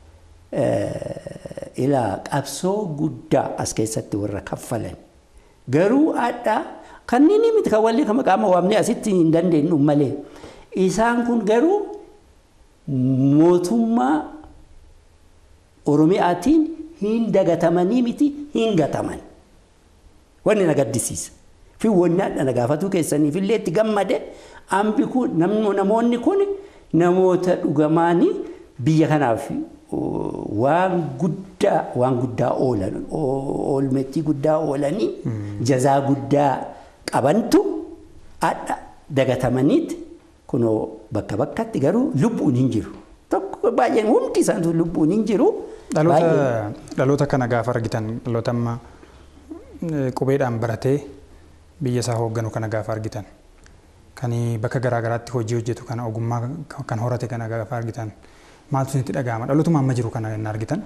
ilaa qabsoo guddaa as keessatti warra kaffalan. Garuu haadha kanneen miti kan wallee kan maqaa waamnee asitti hin dandeenyu malee isaan kun garuu mootummaa Oromiyaatiin hin dagatamanii miti hin gataman. Wanni na gaddisiisa. Fi wanni haadha na gaafatuu keessaniif illee itti gammade ambi kun namoonni kun namoota dhugamaanii biyya kanaaf waan guddaa waan guddaa oolan oolmettii guddaa oolanii jazaa guddaa qabantu haadha dagatamaniiti kunoo bakka bakkatti garuu lubbuun hin jiru. Tokko baay'een hundi isaaniitu lubbuun hin jiru. Dhaloota kana gaafa argitan dhaloota amma qubeedhaan baratee biyya isaa hoogganu kana gaafa argitan kan bakka garaagaraatti hojii hojjetu kana ogummaa kan horate kana gaafa argitan maaltu isinitti dhaga'ama dhalootuma amma jiru kana hin argitan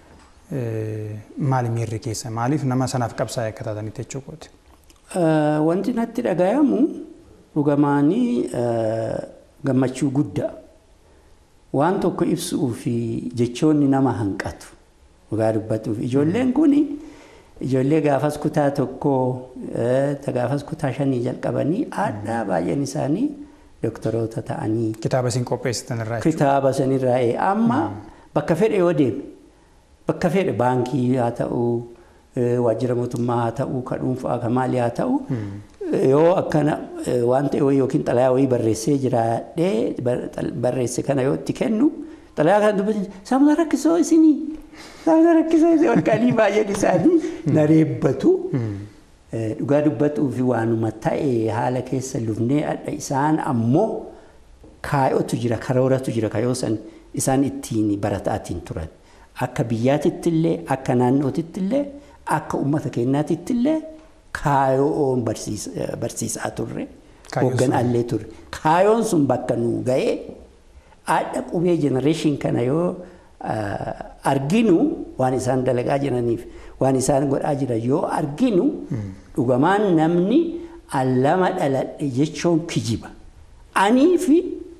maali miirri keessa maaliif nama sanaaf qabsaa'e akka taatanitti jechuudha. Wanti natti dhagayamu dhugamaanii gammachuu guddaa waan tokko ibsuu fi jechoonni nama hanqatu dhugaa dubbatuuf ijoolleen kun ijoollee gaafas kutaa tokkoo gaafas kutaa shanii jalqabanii haadha baay'een isaanii doktoroota ta'anii. Kitaaba isin qopheessitan irraa Kitaaba sanirraa amma bakka fedhe yoo deeme bakka fedhe baankii haa ta'u waajjira mootummaa haa ta'u ka dhuunfaa ka maalii haa ta'u yoo akkana waan ta'e yookiin xalayaa wayii barreessee jiraadhee barreesse kana yoo itti kennu xalayaa kana dubbatan saamuna rakkisoo isinii saamuna rakkisoo isinii walqalii baay'een isaanii na reebbatu. Dhugaa dubbatuu fi waanuma ta'e haala keessa lufnee adda isaan ammoo kaayotu jira karooratu jira kayoo san isaan ittiin barataatiin turan. Akka biyyaatittillee akka naannootittillee akka uummata keenyaatittillee kaayoon barsiisaa turre. Hoogganaallee turre. Kaayoon sun bakka nuu ga'ee haadha qubee jenereeshin kana yoo arginu waan isaan dalagaa jiraniif waan isaan godhaa jiran yoo arginu dhugumaan namni allama dhaladhe jechuun kijiba. Anii fi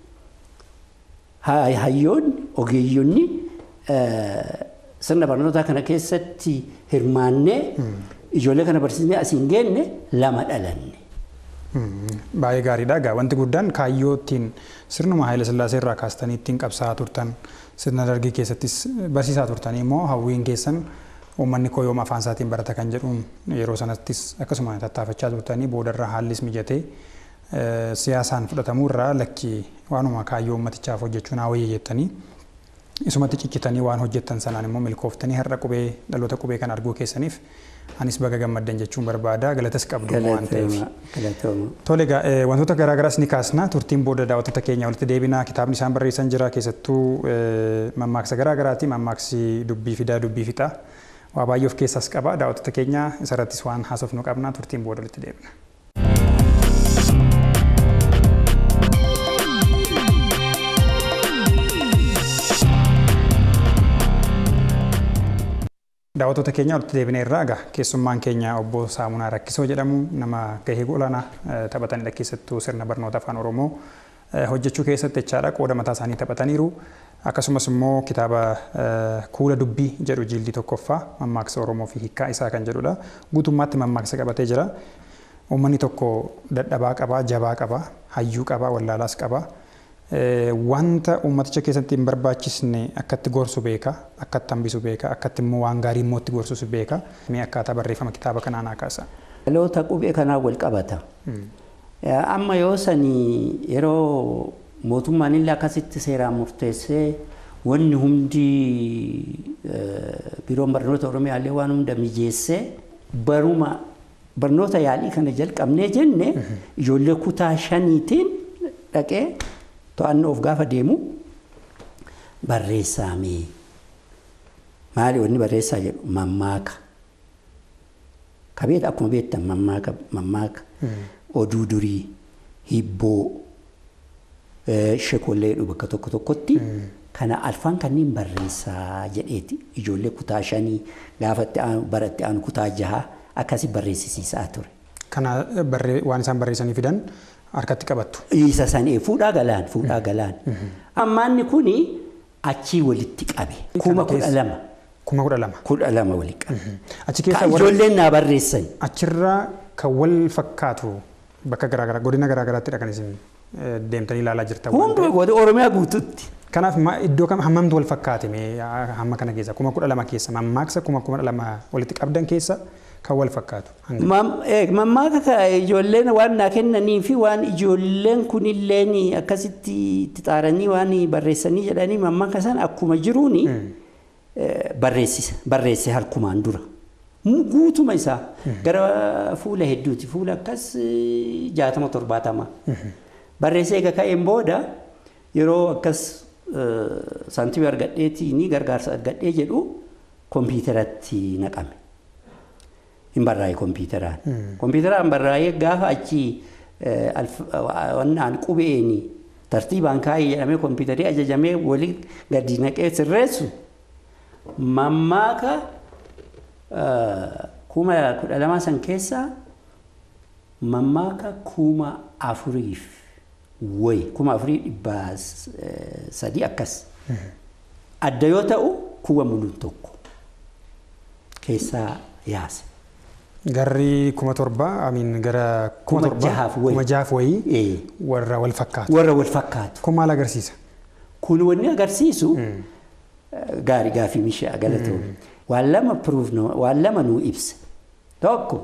hayyoonni ogeeyyonni sirna barnootaa kana keessatti hirmaannee ijoollee kana barsiisnee asiin geenne lama dhalanne. Baay'ee gaariidha. Egaa wanti guddaan kaayyoo ittiin sirnuma Haayila Sillaasee irraa kaastanii ittiin qabsaa'aa turtan sirna dargii keessattis barsiisaa turtanii immoo hawwiin keessan uummanni koo yooma afaan isaatiin barata kan jedhuun yeroo sanattis akkasuma tattaafachaa turtanii boodarra haallis mijatee siyaasaan fudhatamuu irraa lakkii waanuma kaayyoo uummatichaaf hojjechuun haa wayya jettanii isumatti ciccitanii waan hojjettan sanaan immoo milkooftanii har'a qubee dhaloota qubee kan arguu keessaniif anis baga gammaddan jechuun barbaada galatas qabdu waan ta'eef. Tole egaa wantoota garaagaraas ni kaasna turtiin booda daawwattoota keenya walitti deebinaa kitaabni isaan barreessan jira keessattuu mammaaksa garaagaraati mammaaksi dubbii fidaa dubbii fixaa waa baay'ee of keessaas qaba daawwattoota keenya isarrattis waan haasofnu qabna turtiin booda walitti deebina. daawwattoota keenya walitti deebinee irraa egaa keessummaan keenya obbo Saamunaa Rakkisoo jedhamu nama gahee olaanaa taphatanidha keessattuu sirna barnoota afaan Oromoo hojjechuu keessatti jechaadha qooda mataa isaanii taphataniiru. Akkasumas immoo kitaaba kuula dubbii jedhu jildii tokkoffaa mammaaksa Oromoo fi hiikkaa isaa kan jedhudha. Guutummaatti mammaaksa qabatee jira. Uummanni tokko dadhabaa qabaa, jabaa qabaa, hayyuu qabaa, wallaalaas qabaa. wanta uummaticha keessatti hin barbaachisne akkatti gorsu beeka akkatti hambisu beeka akkatti immoo waan gaarii immoo itti gorsus beeka mee akkaataa barreeffama kitaaba kanaa naa kaasa. Dhaloota qubee kanaa wal qabata. Amma yoo sanii yeroo mootummaan illee akkasitti seeraan murteessee wanni hundi biiroon barnoota Oromiyaallee waan hunda mijeessee baruma barnoota yaalii kana jalqabnee jenne ijoollee kutaa shaniitiin dhaqee to'annoof gaafa deemu barreessaamee maali wanni barreessaa jedhu mammaaka kabeeta akkuma beektan mammaaka mammaaka oduu durii hibboo shekollee jedhu bakka tokko tokkotti kana alfaan kanneen barreessaa jedheeti ijoollee kutaa shanii gaafa baratti aanu kutaa jahaa akkasi barreessisiisaa ture. Kana waan isaan barreessanii fidan harkatti qabattu. Isa sanii fuudhaa galaan fuudhaa galaan. Ammaanni kuni achii walitti qabe. Kuma kudha lama. Kuma kudha lama. Kudha lama walitti qabe. Achi Ka keessa ijoolleen naa barreessan. achirraa kan wal fakkaatu bakka garaagaraa godina garaagaraatti kan isin deemtanii ilaalaa jirtan. waan Hunduma goota Oromiyaa guututti. Kanaaf ma- iddoo kam hammamtu wal fakkaate mee hamma kana keessa kuma kudha lama keessa mammaaksa kuma kudha lama walitti qabdan keessa kan wal fakkaatu. hanga- Mam- eh, Mammaaka ka ijoolleen waan naa kennanii fi waan ijoolleen kunilleen akkasitti itti xaaranii waan barreessanii jedhanii mammaaka san akkuma jiruuni eh, barreessisa barreesse harkumaan dura. Mu- Guutuma isaa gara fuula hedduuti fuula akkas eh, jaatama torbaatama. Barreessee egaa ka'een booda yeroo akkas eh, saantimii argadheetiin gargaarsa argadhee jedhu kompiitaratti naqame. hin barraa'e kompiitaraan. Kompiitaraan barraa'ee gaafa achi wannaan qubeeni tartiibaan kaa'ee jedhamee kompiitarii ajajamee walii gadi naqee sirreessu mammaaka kuma kudha lama san keessaa mammaaka kuma afuriif wayi kuma afurii dhibbaa sadii akkas adda yoo ta'u kuwa muluun tokko keessaa yaase. Garri kuma torba amiin gara kuma Kuma torba jahaaf wayii. kuma jahaaf wayii Eh. warra wal fakkaatu. warra wal fakkaatu. Kun maal agarsiisa? Kun wanni agarsiisu gaarii gaafii mishaa galatoomne. Waan lama proof waan lama nuu ibsa. Tokko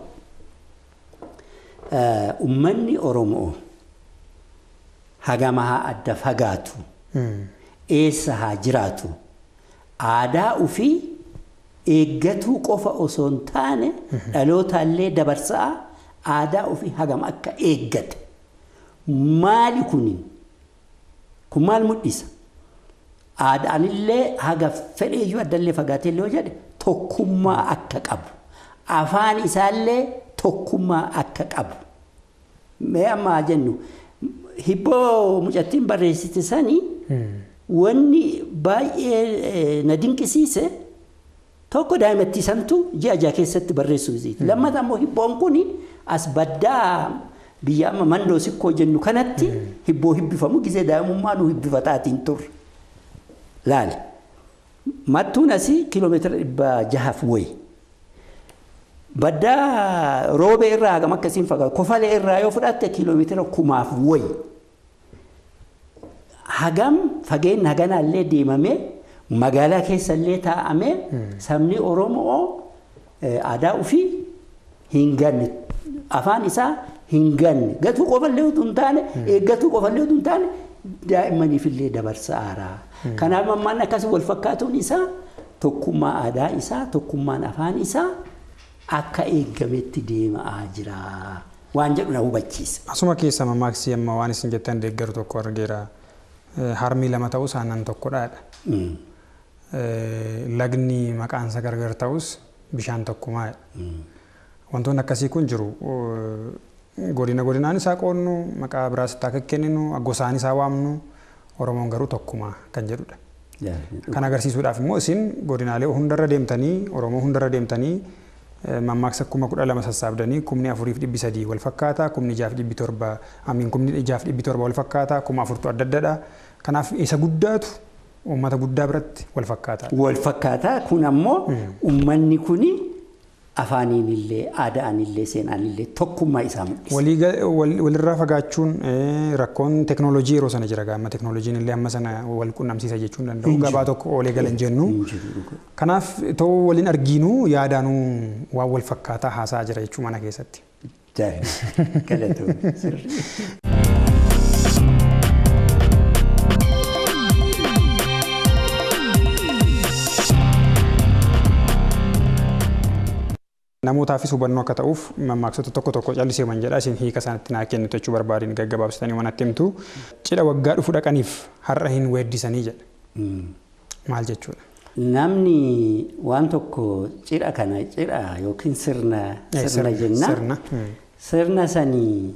uummanni Oromoo hagama haa adda fagaatu eessa haa jiraatu aadaa ofii eeggatuu qofa osoo hin taane dhalootallee dabarsaa aadaa ofii hagam akka eeggate maali kuni kun maal mul'isa Aadaanillee haga fedheeyyuu addallee fagaatee illee yoo jedhe tokkummaa akka qabu. Afaan isaallee tokkummaa akka qabu. Mee amma jennu hibboo mucattiin barreessite sanii wanni baay'ee na dinqisiise tokko daa'imattii santu ji'a jaha keessatti barreessuu isiiti. Lammata immoo hibboon kun as baddaa biyya amma mandoo sikkoo jennu kanatti hibboo hibbifamu gisee daa'imummaa nu hibbifataatiin turre. Laali. Mattuun asii kiiloomeetira dhibba jahaaf wayi. Baddaa roobee irraa hagam akkasiin fagaatu kofalee irraa yoo fudhatte kiiloomeetira kumaaf wayi. Hagam fageenyi haganaallee deemamee magaalaa keessallee taa'amee sabni Oromoo aadaa ofii hin ganne afaan isaa hin ganne gatuu qofallee utuu hin taane eeggatuu qofallee utuu hin taane daa'immaniifillee dabarsaaraa. Kanaaf mammaan akkasii wal fakkaatuun isaa tokkummaa aadaa isaa tokkummaan afaan isaa akka eeggametti deemaa jira waan jedhu na hubachiisa. Asuma keessa mammaaksi amma waan isin jettan deeggaru tokko argeera. Harmii lama ta'us aannan tokkodhaadha. Lagni maqaansa gargar ta'us bishaan tokkumaadha. Wantoonni akkasii kun jiru. Godina godinaan isaa qoonnu maqaa biraas itti akka kenninu gosaan isaa waamnu Oromoon garuu tokkuma kan jedhudha. Kan agarsiisuudhaaf immoo isin godinaalee hundarra deemtanii Oromoo hundarra deemtanii mammaaksa kuma kudha lama sassaabdanii kumni afuriif dhibbi sadii wal fakkaataa kumni ijaaf dhibbi torba amiin kumni ijaaf dhibbi torba wal fakkaataa kuma afurtu adda addadha. Kanaaf isa guddaatu uummata guddaa biratti wal fakkaataa. Wal fakkaataa kun ammoo uummanni kuni afaaniin illee aadaan illee seenaan illee tokkummaa isaa mul'isa. Walirraa fagaachuun rakkoon teeknooloojii yeroo sana jira gaama teeknooloojiin illee amma sana wal qunnamsiisa jechuun danda'u gabaa tokko oolee galan jennu. Kanaaf ta'uu waliin argiinu yaadaanuu waan wal fakkaataa haasaa jira jechuu mana keessatti. Galatoomii sirrii. Namootaafis hubannoo akka ta'uuf mammaaksota tokko tokko calliseeman jedha isin hiika isaanitti naa kennitu jechuu barbaadin gaggabaabsitanii waan atti himtu cidha waggaa dhufu dhaqaniif har'a hin weeddisanii jedha. Maal jechuudha? Namni waan tokko cidha kana cidha yookiin sirna sirna jenna. Sirna. Sirna sanii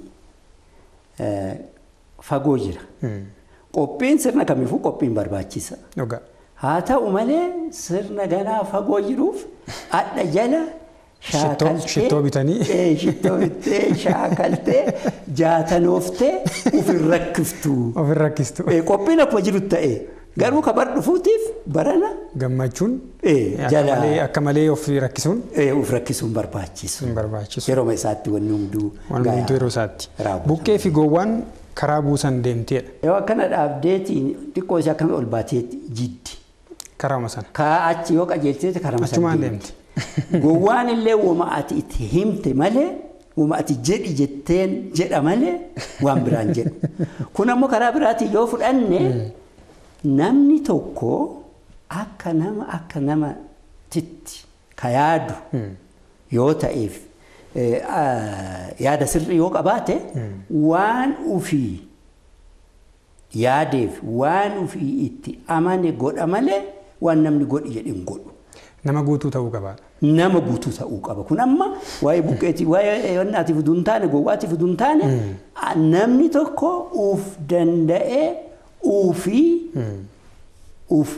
fagoo jira. Qophiin sirna kamiifuu qophiin barbaachisa. Dhugaa. Haa ta'u malee sirna ganaa fagoo jiruuf adda jala Shittoo bitanii. Shittoo bittee shaakaltee jaatanooftee ofin rakkiftu. Ofin rakkistu. Qophiin akkuma jiru ta'e garuu kabar dhufuutiif barana. Gammachuun. Jala. Akka malee of rakkisuun. Of rakkisuun barbaachisu. Hin barbaachisu. Yeroo isaatti wanni hunduu. Wanni hunduu yeroo isaatti. raawwatu. Buqqee fi gowwaan karaa buusan deemteedha. Yoo akkana dhaabdeetiin xiqqoo ishee akkami ol baateetti jiddi. Karaama sana. Kaa achi yoo qajeelteeti karama Achumaan deemti. Gowwaan illee wama ati itti himte malee wama ati jedhi jetteen jedha malee waan biraan jedhu. Kun ammoo karaa biraatiin yoo fudhanne namni tokko akka nama akka namatitti ka yaadu yoo ta'eef yaada sirrii yoo qabaate waan ufii yaadeef waan ufii itti amane godha malee waan namni godhi jedhe hin godhu. Nama guutuu ta'uu qaba. nama guutuu ta'uu qaba. Kun amma waa'ee buqqeetii waa'ee wannaatiif utuu hin taane gowwaatiif utuu hin taane namni tokko uuf danda'ee uufii uuf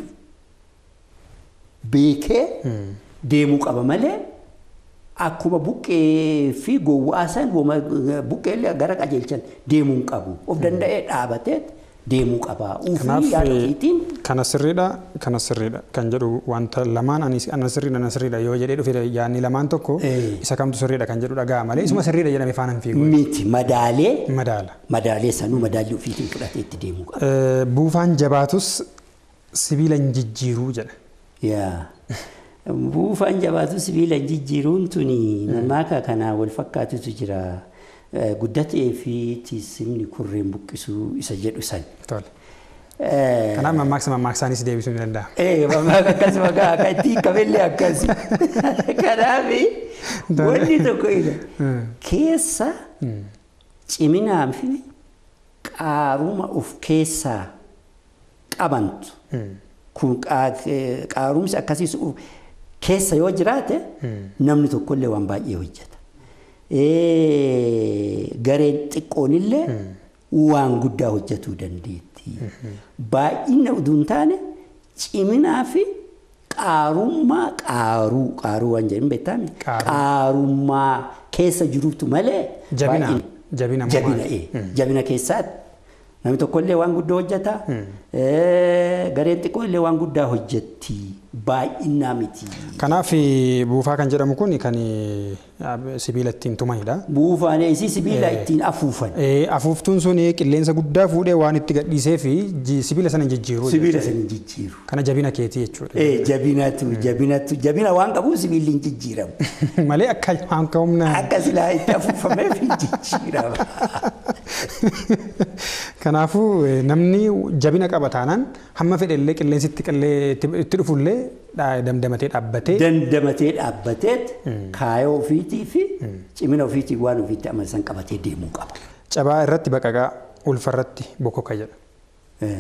beekee deemuu qaba malee akkuma buqqee fi gowwaa san buqqee gara qajeelchan deemuu hin qabu. Of danda'ee dhaabatee deemuu qaba. Uufii yaada ofiitiin Kana sirriidha, kana sirriidha kan jedhu wanta lamaan ani ana sirriidha, ana sirriidha yoo jedhee dhufe yaadni lamaan tokko isa kamtu sirriidha kan jedhu dhagaa malee isuma sirriidha jedhamee faana hin fiigu. miti madaalee Madaala. madaalee sanuu madaalli ofiitiin fudhatee itti deemuu qaba. Eh, Buufaan jabaatus sibiila hin jijjiiruu jedha. Yaa. Buufaan jabaatu sibiila jijjiiruun tuni mammaaka kanaa wal fakkaatutu jira. Eh, Guddatee fi tiisimni kurreen buqqisuu isa jedhu san. Tole. Eh, Kanaaf mammaaksa mammaaksaanis deebisuu ni danda'a. Eh, mammaaka akkasuma gaa akka itti qabellee akkasi. Kanaaf wanni tokko ila keessa ciminaa fi qaaruma of keessaa qabantu kun qaarumsi akkasiis keessa yoo jiraate namni tokkollee waan baay'ee hojjeta. Gareen xiqqoonillee waan guddaa hojjetuu dandeetti. Baay'ina utuu hin taane ciminaa fi qaarummaa qaaruu qaaruu waan jedhan beektaami. Qaarummaa keessa jirutu malee. Jabina. Jabina Jabina jabina keessaatti namni tokkollee waan guddaa hojjeta. Gareen xiqqoollee waan guddaa hojjetti. Baay'inaa miti. Kanaaf buufaa kan jedhamu kun kan sibiila ittiin tumanidha. Buufaan isii sibiila ittiin afuufan. Afuuftuun sun qilleensa guddaa fuudhee waan itti gadhiisee fi sibiila sana jijjiiru. Sibiila sana jijjiiru. Kana jabina keetii jechuudha. Jabinatu jabinatu jabina waan qabuuf sibiilli hin jijjiiramu. Malee akka akka humna. Akka silaa itti afuufameef hin jijjiirama. Kanaafuu namni jabina qaba taanaan hamma fedhellee qilleensi itti dhufullee damdamatee dhaabbatee. Dandamatee dhaabbateet kaayoo ofiitii fi cimina ofiitii waan ofiitti amansan qabatee deemuu qaba. Cabaa irratti baqaqaa ulfa irratti bokoka jedha.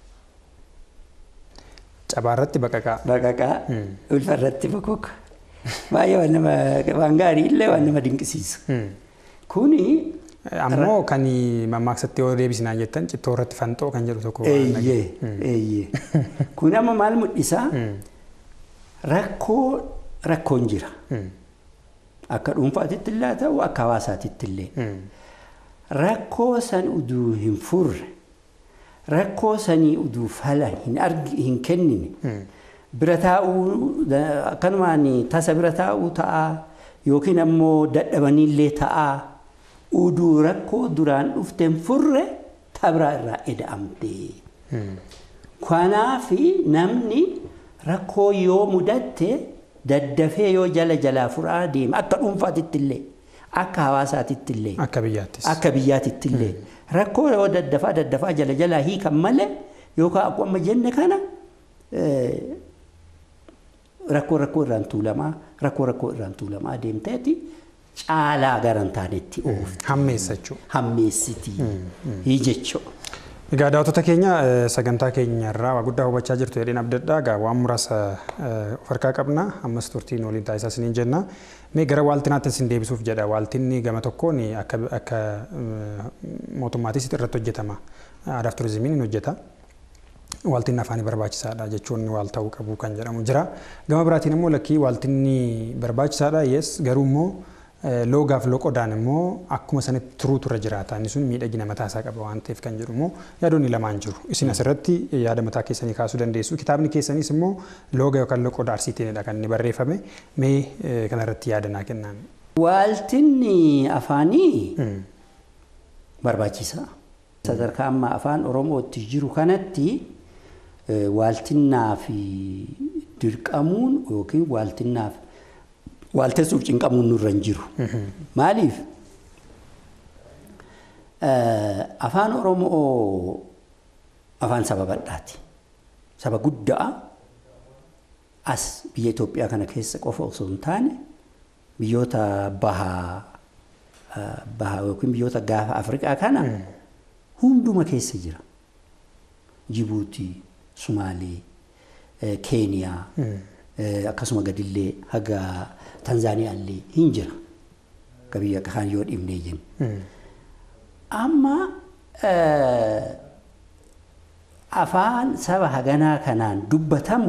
Cabaa irratti baqaqaa. Baqaqaa ulfa irratti bokoka. Baay'ee waan nama waan gaarii illee waan nama dinqisiisu. Kuni Ammoo kan mammaaksatti yoo deebisinaan jettan cittoo irratti fanxoo kan jedhu tokko. Eeyyee eeyyee. Kun amma maal mul'isaa? Rakkoo rakkoon jira. Akka dhuunfaatitti illee ta'u akka hawaasaatitti illee. Rakkoo san uduu hin furre rakkoo sanii uduu fala hin argi hin kennine bira taa'uu akkanumaan tasa bira taa'uu ta'a yookiin ammoo dadhabaniillee ta'a. uduu rakkoo duraan dhufteen furre tabraa irraa eda'amte. Kanaaf namni rakkoo yoo mudatte daddafee yoo jala jalaa furaa deema akka dhuunfaatitti illee akka hawaasaatitti illee Akka biyyaattis. akka biyyaatitti illee rakkoo yoo daddafaa daddafaa jala jalaa hiikan malee yookaan akkuma amma jenne kana rakkoo rakkoo irraan tuulamaa rakkoo rakkoo irraan tuulamaa deemteeti. caalaa garan taanetti oofti. Hammeessa jechuudha. Hammeessiti. Hii jechuudha. Egaa daawwattoota keenya sagantaa keenya irraa waa guddaa hubachaa jirtu jedheen abdadhaa egaa waan muraasa of harkaa qabna ammas turtiin waliin taasisaa isiniin jenna. Mee gara waaltinaatti isin deebisuuf jedha waaltinni gama tokkoon akka akka mootummaatis irratti hojjetama. Aadaaf turizimiin hin hojjeta. Waaltinni afaanii barbaachisaadha jechuun waal ta'uu qabu kan jedhamu jira. Gama biraatiin immoo lakkii waaltinni barbaachisaadha yes garuu immoo loogaaf loqodaan immoo akkuma sanitti turuu turre jiraata. Inni sun miidhagina mataa isaa qaba waan ta'eef kan jedhu immoo yaadonni lamaan jiru. Isin asirratti yaada mataa keessanii kaasuu dandeessu. Kitaabni keessanis immoo looga yookaan loqoda arsiitiinidha kan inni barreeffame. Mee kanarratti yaada naa kennaan. Waaltinni afaanii barbaachisa. Sadarkaa amma afaan Oromootti jiru kanatti waaltinnaa fi dirqamuun yookiin waaltinnaaf waaltessuuf cinqamuun nurra hin jiru. Maaliif? Afaan Oromoo afaan saba bal'aati. Saba guddaa as biyya Itoophiyaa kana keessa qofa osoo hin taane biyyoota bahaa bahaa yookiin biyyoota gaafa Afrikaa kana hunduma keessa jira. Jibuutii, Sumaalee, Keeniyaa, akkasuma gadillee haga Tanzaaniyaallee hin jira. Akka biyya kaan yoo dhibnee jennu. Amma afaan saba haganaa kanaan dubbatamu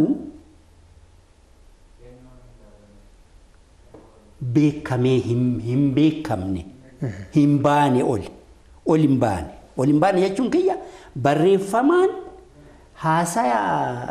beekamee hin beekamne hin baane ol ol hin baane ol hin baane jechuun kiyya barreeffamaan haasaya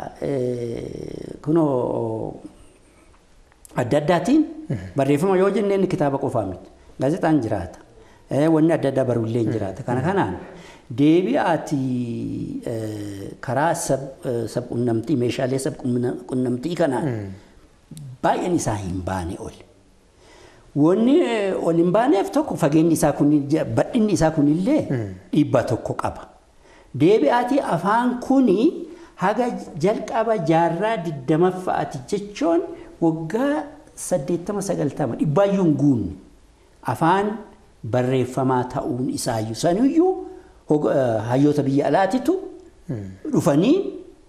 kunoo adda addaatiin barreeffama yoo jenne inni kitaaba qofaa miti gaazexaan jiraata wanni adda addaa barullee hin jiraata kana kanaan deebi'aati karaa sabqunnamtii meeshaalee sabqunnamtii kanaan baay'een isaa hin baane ol. Wanni ol hin baaneef tokko fageenyi isaa kun badhinni isaa kunillee dhiibbaa tokko qaba. Deebi'aati afaan kuni haga jalqaba jaarraa digdammaffaati jechuun waggaa saddeettama sagaltama dhibbaayyuu hin guunne afaan barreeffamaa ta'uun isaayyuu saniyyuu hayyoota biyya alaatitu dhufanii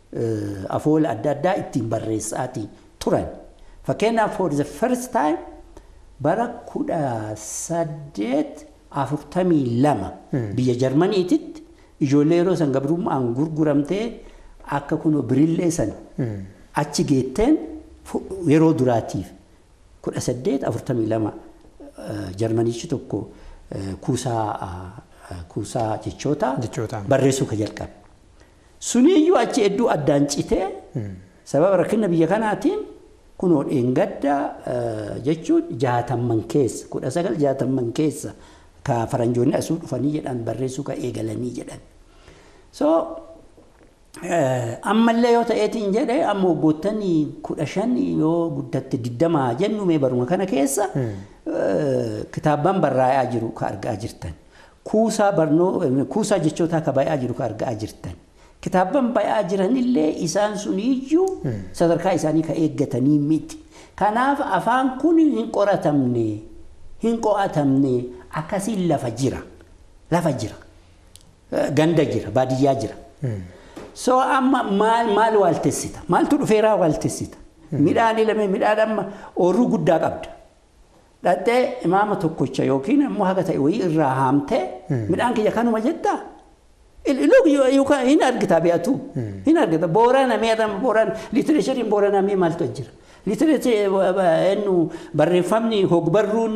afoola adda addaa ittiin barreessaatii turan. Fakkeenyaaf for the first time bara kudha saddeet afurtamii lama biyya Jarmaniititti ijoollee yeroo san gabrummaan gurguramtee akka kunoo birillee san achi geetteen yeroo duraatiif kudha saddeet afurtamii lama jarmanichi tokko kuusaa kuusaa jechoota barreessuu ka jalqabe. Suniyyuu achi hedduu addaan citee sababa rakkina biyya kanaatiin kunoo dheengadda jechuun jaatamman keessa kudha sagal jaatamman keessa ka faranjoonni asuu dhufanii jedhan barreessuu ka eegalanii jedhan. So ammallee yoo ta'eetiin jedhe amma waggoottan kudha shan yoo guddatte digdamaa jennu mee baruma kana keessa kitaabban barraa'aa jiru ka argaa jirtan. Kuusaa barnoo kuusaa jechootaa ka baay'aa jiru ka argaa jirtan. Kitaabban baay'aa jiranillee isaan suniyyuu sadarkaa isaanii ka eeggatanii miti. Kanaaf afaan kun hin qoratamne hin qo'atamne akkasiin lafa jira. Lafa jira. Ganda jira baadiyyaa jira. So amma maal maal waaltessita? Maaltu dhufeeraa waaltessita? Midhaan ilame midhaan amma oorruu guddaa qabda. Dhattee imaama tokkocha yookiin immoo haga ta'e wayii irraa haamtee midhaan kiyya kanuma jettaa? hin argita beektu hin argita boorana meedama boorana liitireeshariin boorana mee maaltu jira liitireesharii barreeffamni hogbarruun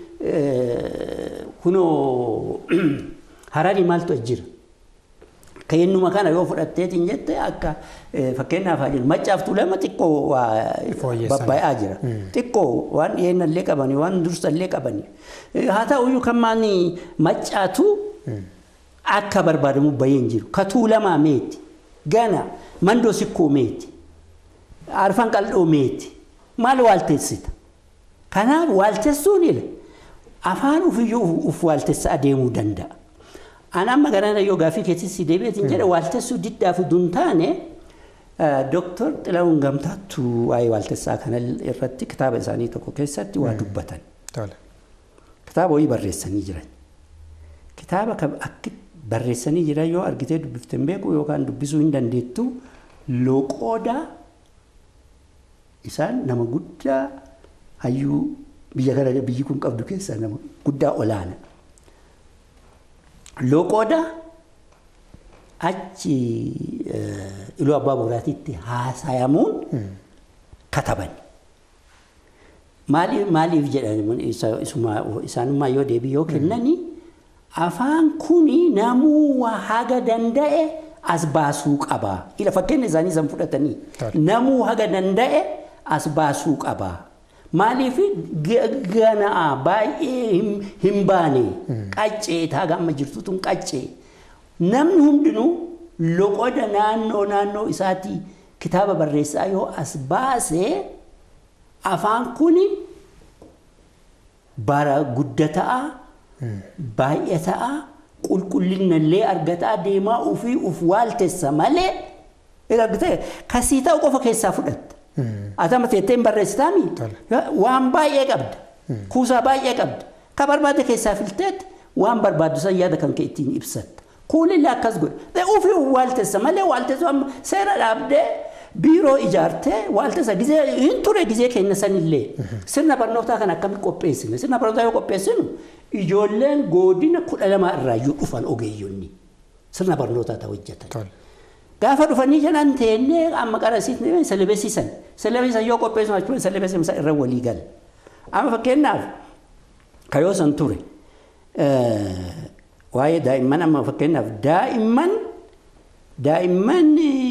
kunoo harari maaltu jira Kennuma kana yoo fudhatteetiin jette akka fakkeenyaaf haa jiru maccaaf tuulama xiqqoo babba'aa jira. Xiqqoo waan dhiyeennallee qabanii waan dursallee qabanii. Haa ta'uyyuu kan maani maccaatu akka barbaadamu bahee hin jiru. Ka tuulamaa meeti. Gana mandoo sikkoo meeti. Arfan qal'oo meeti. Maal waaltessita? Kanaaf waaltessuun ila afaan ufiyyuu uf waaltessa adeemuu danda'a. Ani amma garana yoo gaaffii keessatti deebi'eetiin jedhe waaltessuu diddaaf utuu taane Dooktor Xilahuun Gamtaattu waa'ee waaltessaa kana irratti kitaaba isaanii tokko keessatti waa dubbatan. Kitaaba wayii barreessanii jiran. Kitaaba akka barreessanii jiran yoo argitee dubbifte hin beeku yookaan dubbisuu hin dandeettu loqoodaa isaan nama guddaa hayyuu biyya kana biyyi kun qabdu keessaa nama guddaa olaana. Loqooda achi iluu abbaa boraatiitti haasayamuun kataban. Maaliif jedhan isaanummaa yoo deebii yoo kennani afaan kuni namuu haga danda'e as baasuu qaba. Ila fakkeenya isaanii san fudhatanii namuu haga danda'e as baasuu qaba. Maaliif ganaa baay'ee hin baane qaccee taaga amma jirtutu qaccee. Namni hundinuu loqoda naannoo naannoo isaatii kitaaba barreessaa yoo as baasee afaan kuni bara guddataa baay'ataa qulqullinnallee argataa deemaa ofii uf waaltessa malee argitee kasii ta'u qofa keessaa fudhatta. Atama teettee hin barreessitaami waan baay'ee qabda. Kuusaa baay'ee qabda. Ka barbaade keessaa filteet waan barbaaddu san yaada kan kee ittiin ibsatta. Kuunillee akkas godhe. Ofii waaltessa malee waaltessu amma seera dhaabdee biiroo ijaartee waaltessa gizee hin ture gizee keenya sanillee. Sirna barnootaa kan akkamitti qopheessine. Sirna barnootaa yoo qopheessinu ijoolleen godina kudha lama irraayyuu dhufan ogeeyyonni. Sirna barnootaa ta'u hojjetan. Gaafa dhufanii jedhan teennee amma qarasiisnee selebesiisan. Selebesiisan yoo qopheessu jechuun selebesiisan irra walii gala. Amma fakkeenyaaf kayoo san ture. Waa'ee daa'imman amma fakkeenyaaf daa'imman daa'imman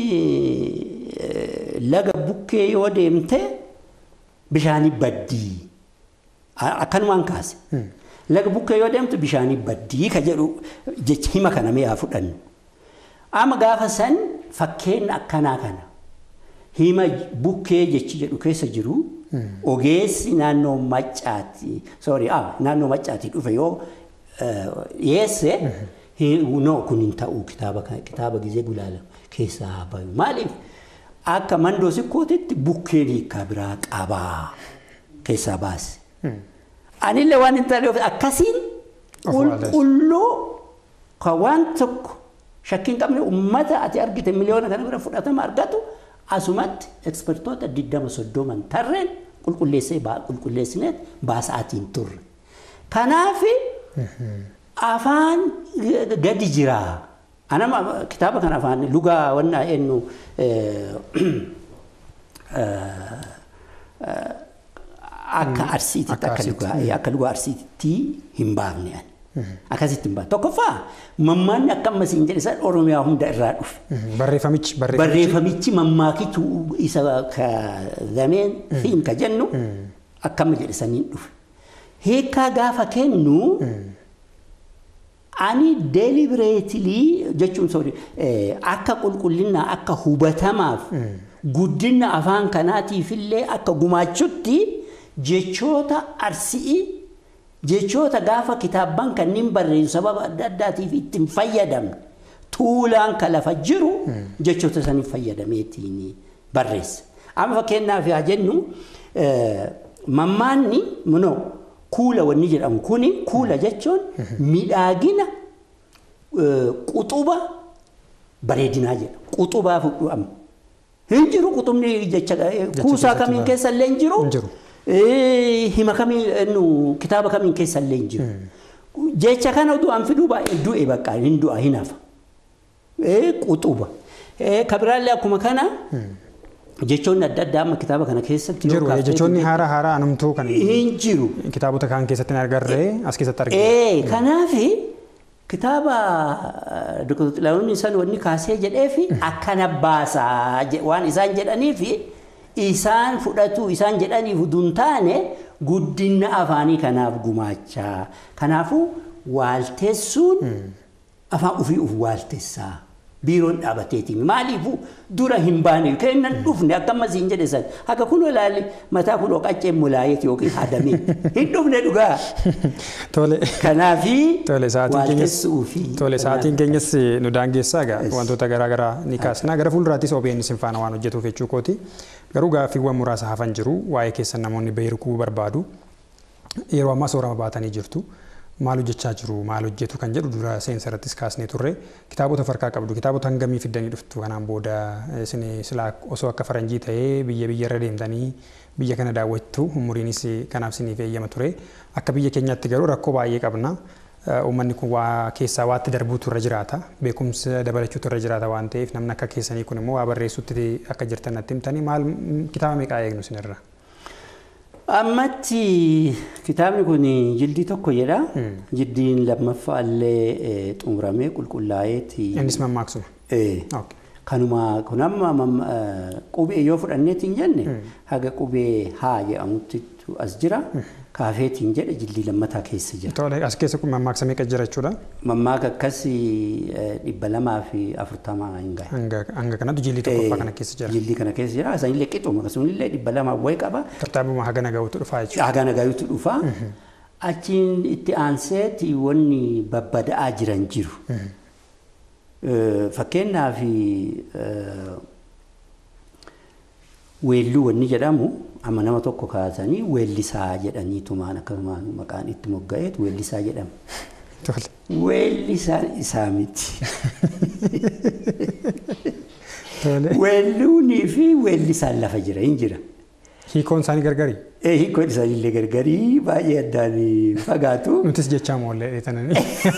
laga bukkee yoo deemte bishaanii baddii. Akkanumaan kaase. Laga bukkee yoo deemtu bishaanii baddii ka jedhu jecha hima kana mee haa fudhannu. Amma gaafa san fakkeenya akkanaa kana hima bukkee jechi jedhu keessa jiru ogeessi naannoo maccaati sorry naannoo maccaati dhufe yoo dhiyeesse no kun hin ta'u kitaaba kitaaba gizee gulaala keessaa haa bayu maaliif akka mandoo sikkootitti bukkeen hiikaa biraa qabaa keessaa baase. Anillee waan hin taane akkasiin qulqulluu kan waan tokko Shakkiin qabne uummata ati argite miliyoona kana bira fudhatama argatu asumatti ekspertoota digdama soddoman tarreen qulqulleessee qulqulleessineet baasa'aatiin turre. Kanaaf afaan gadi jira. Anama kitaaba kana afaan lugaa wannaa eenyu akka arsiititti akka lugaa akka lugaa arsiititti hin baafne ani. Akkasitti hin baafne. Tokkoffaa mammaanni akka ammas hin jedhe san Oromiyaa hunda irraa dhufe. Barreeffamichi Barreeffamichi mammaakitu isa ka zameen fiin ka jennu akkama jedhe saniin dhufe. Hiikaa gaafa kennu ani delibereetilii jechuun soori akka qulqullinaa akka hubatamaaf guddina afaan kanaatiifillee akka gumaachutti jechoota arsii jechoota gaafa kitaabban kanneen barreessu sababa adda addaatiif ittiin fayyadamne tuulaan ka lafa jiru jechoota saniif fayyadameetiin barreessa. Amma fakkeenyaaf haa jennu mammaanni munoo kuula wanni jedhamu kuni kuula jechuun midhaagina quxuba bareedinaa jedha. Quxubaa fudhama. Hin jiru quxubni jecha kuusaa kamiin keessa illee hin jiru. Hima kamiin kitaaba kamiin keessa illee hin jiru. Jecha kana du'aan fiduu baay'ee du'e bakka hin du'a hin hafa. Quxuba. Kabiraallee akkuma kana jechoonni adda addaa amma kitaaba kana keessatti jiru jechoonni haaraa haaraa anumtuu kan hin jiru. kitaabota kaan keessatti hin agarree as keessatti argina. Ee kanaaf kitaaba Dr. Xilahuun isaan wanni kaasee jedheefi akkana baasaa waan isaan jedhaniif isaan fudhatu isaan jedhaniif utuu hin taane guddina afaanii kanaaf gumaachaa. Kanaafuu waalteessuun afaan ofii of waaltessaa. biiroon dhaabateetiin maaliifuu dura hin baane kennan dhufne akkama siin jedhe san akka kun ilaali mataa kun qacceen mulaayeet yookiin hadamee hin dhufne dhugaa. Tole. Kanaafi Tole sa'aatiin keenyas waaltessuu fi tole sa'aatiin keenyas nu daangeessaa egaa wantoota garaa garaa ni kaasna gara fuulduraattis OBN sin faana waan hojjetuuf jechuu kooti garuu gaaffiiwwan muraasa hafan jiru waa'ee keessan namoonni beekuu barbaadu yeroo ammaa soorama baatanii jirtu. maal hojjechaa jiru maal hojjetu kan jedhu dura seensa irrattis kaasnee turre kitaabota farkaa qabdu kitaabota hangamii fiddanii dhuftu kanaan booda isin silaa osoo akka faranjii ta'ee biyya biyya irra deemtanii biyya kana daawwattu umuriinis kanaaf isiniif eeyyama ture akka biyya keenyaatti garuu rakkoo baay'ee qabna. Uummanni kun waa keessaa waatti darbuutu irra jiraata beekumsa dabalachuutu irra jiraata waan ta'eef namni akka keessanii kun immoo waa barreessutti akka jirtan natti himtanii maal kitaaba meeqaa eegnu isinirra? Ammatti kitaabni kun jildii tokko jedha. Jildiin lammaffaa illee xumuramee qulqullaa'eeti. Innis mammaaksuma. Kanuma kun amma qubee yoo fudhanneetiin jenne haga qubee haa jedhamutti as jira. Kaafeetiin jedhe jildii lammataa keessa jira. Tole as keessa kun mammaaksa meeqa jira jechuudha? Mammaaka akkas dhibba lamaa fi afurtamaa hin gahe. Hanga kanatti jildii tokkoffaa kana keessa jira. Jildii kana keessa jira. Asanillee qixuma akkasumallee dhibba lamaa wayi qaba. Tartaabuma haga nagahuutu dhufaa jechuudha. Haga nagahuutu dhufa. Achiin itti aanseeti wanni babbada'aa jiran jiru. Fakkeenyaaf weelluu wanni jedhamu amma nama tokko kaasanii weellisaa jedhaniitumaan akkasumaan maqaan itti mogga'eetu weellisaa jedhama. Weellisaan isaa miti. Weelluunii fi weellisaan lafa jira hin jira. Hiikoon isaanii gargari? Hiikoon isaanii illee gargarii baay'ee addaan fagaatu. Nutis jechaa moollee dheetananii.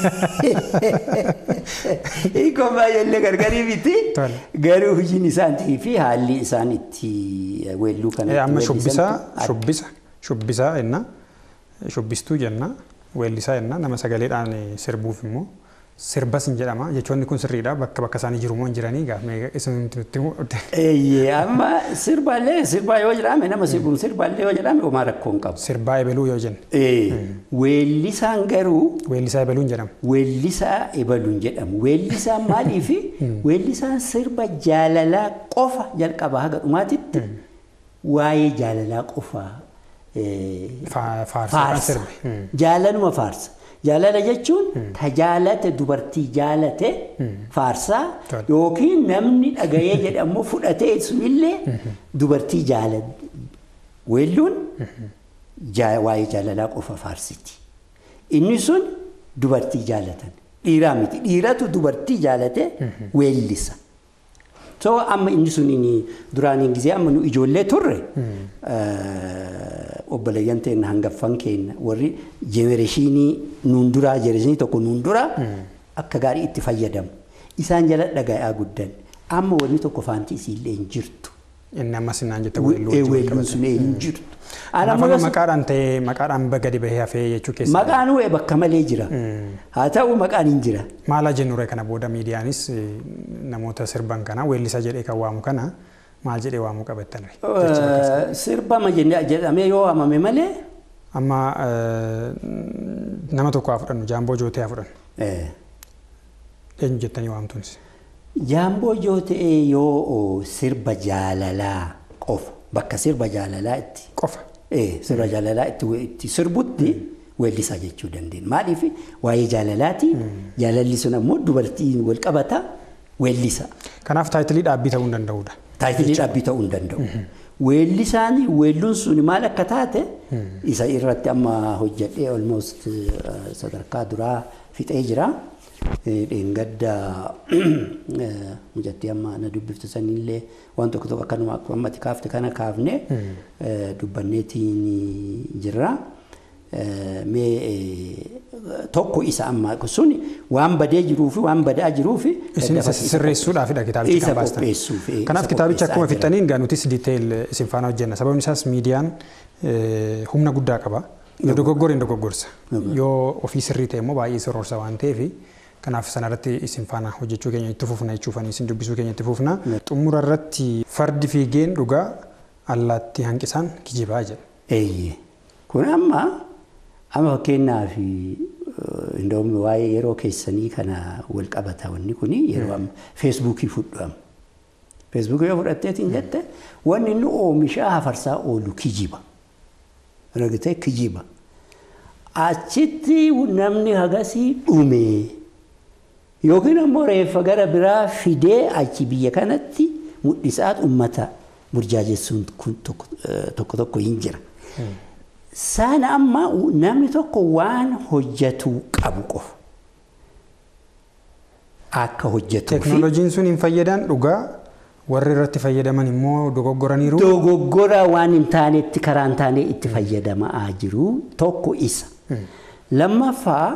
Hiikoon baay'ee illee gargarii miti. Garuu hojiin isaanii fi haalli isaan itti weelluu kana. Amma shubbisaa shubbisa shubbisaa jenna shubbistuu jenna weellisaa jenna nama sagaleedhaan sirbuuf immoo sirbas hin jedhama jechoonni kun sirriidha bakka bakka isaanii jiru moo hin jiranii gaafnee isinti nutti Eeyyee amma sirbaallee sirbaa yoo jedhame nama sirbuun sirbaallee yoo jedhame homaa rakkoo hin qabu. Sirbaa ebaluu yoo jenne. Weellisaan garuu. Weellisaa ebaluun jedhama. Weellisaa ebaluun jedhamu. Weellisaan maaliifi weellisaan sirba jaalalaa qofa jalqaba haga dhumaatitti waa'ee jaalalaa qofaa. Faarsa. Jaalaluma faarsa. Jaalala jechuun tajaalate dubartii jaalate faarsaa yookiin namni dhagayee jedhamu fudhatee sunillee dubartii jaalate. Weelluun waa'ee jaalalaa qofa faarsiti. Inni sun dubartii jaalatan. Dhiiraa miti. Dhiiratu dubartii jaalate weellisa. So amma inni sun duraaniin gisee amma nu ijoollee turre obboleeyyan teenya hangaffan keenya warri jenereeshinii nuun duraa jenereeshinii tokko nuun duraa akka gaarii itti fayyadamu. Isaan jala dhaga'aa guddan. Amma wanni tokko faanti isiillee hin jirtu. Inni ammas innaan jette Weelluun sun hin jirtu. Kanaafuu maqaadhaan ta'ee maqaadhaan gadi bahee hafee jechuu keessa. Maqaan wee bakka malee jira. Haa ta'u maqaan hin jira. Maala jennure kana booda miidiyaanis namoota sirban kana weellisa jedhee kan waamu kana maal jedhee waamuu qabattan. Sirbama jedhamee yoo waamame malee. Amma nama tokko haa fudhannu jaamboo jootee haa fudhannu. Eenyu jettanii waamtuunis. Jaamboo jootee yoo sirba jaalalaa qofa bakka sirba jaalalaa itti. Qofa. Sirba jaalalaa itti sirbutti weellisaa jechuu dandeenya. Maaliif waa'ee jaalalaati. Jaalalli sun ammoo dubartiin wal qabata weellisa. Kanaaf taayitilii dhaabbii ta'uu hin danda'udha. Taayitilii dhaabbii ta'uu hin danda'u. Weellisaan weelluun sun maal akka taate isa irratti amma hojjedhee almost sadarkaa duraa fixee jira. Dheengadda mucattii amma na dubbiftu sanillee waan tokko tokko akkanuma akkuma ammatti kaafte kana kaafne dubbanneetiin jirra. Mee tokko isa amma sun waan badee jiruu fi waan badaa jiruu fi. Isin sirreessuudhaafidha kitaabicha kan baastan. qopheessuuf. Kanaaf kitaabicha akkuma fixaniin gaa nutis diiteeyil isin faana hojjenna. Sababni isaas miidiyaan humna guddaa qaba. Yoo dogoggore hin dogoggorsa. Yoo ofii sirrii ta'e immoo baay'ee sirroorsa waan ta'eef kanaaf sanarratti isin faana hojjechuu keenya itti fufna jechuufanii isin dubbisuu keenya itti fufna. Xumura irratti fardi fiigeen dhugaa allaattii hanqisaan kijibaa jedha. Eeyyee. Kun amma amma fakkeenyaaf indoomni waa'ee yeroo keessanii kana wal qabata wanni kun yeroo amma feesbuukii fudhamu. Feesbuukii yoo fudhatteetiin jette wanni inni oomishaa hafarsaa oolu kijiba. Ragitee kijiba. Achitti namni hagasii dhume. Yookiin ammoo reeffa gara biraa fidee achi biyya kanatti mul'isaat uummata burjaajessuun kun tokko tokko hin jira. Sana amma namni tokko waan hojjetuu qabu qofa. Akka hojjetuu fi. Teeknooloojiin sun hin fayyadan dhugaa warri irratti fayyadaman immoo dogoggoraniiru. Dogoggora waan hin taanetti karaa hin taane itti fayyadamaa jiru tokko isa. Lammaffaa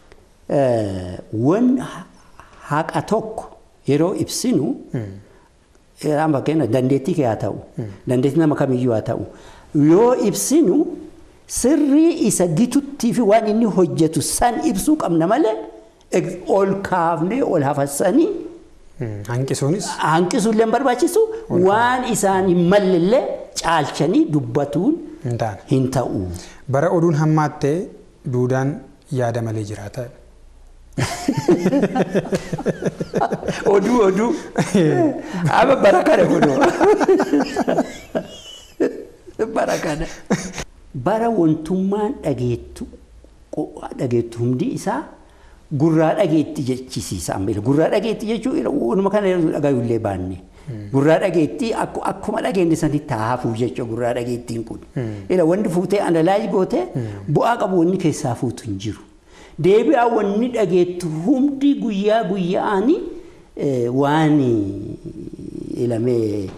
waan haqa tokko yeroo ibsinu amma fakkeenya dandeettii kee haa ta'u dandeettii nama kamiyyuu haa ta'u yoo ibsinu sirrii isa gituttii fi waan inni hojjetu san ibsuu qabna malee ol kaafnee ol hafassanii. Hanqisuunis. Hanqisuullee hin barbaachisu waan isaan hin mallellee caalchanii dubbatuun hin ta'u. Bara oduun hammaattee duudaan yaada malee jiraata. Oduu oduu. Amma bara kana kunoo. Bara kana. Bara wantummaan dhageettu dhageettu hundi isaa gurraa dhageetti jechisiisa amma gurraa dhageetti jechuun waanuma kana dhagayullee baanne. Gurraa dhageetti akkuma dhageenye sanitti haafuu jechuudha gurraa dhageettiin kun. Ila wanti fuutee analaayi gootee bu'aa qabu wanni keessaa fuutu hin jiru. Deebi'aa wanni dhageettu hundi guyyaa guyyaani waan ilamee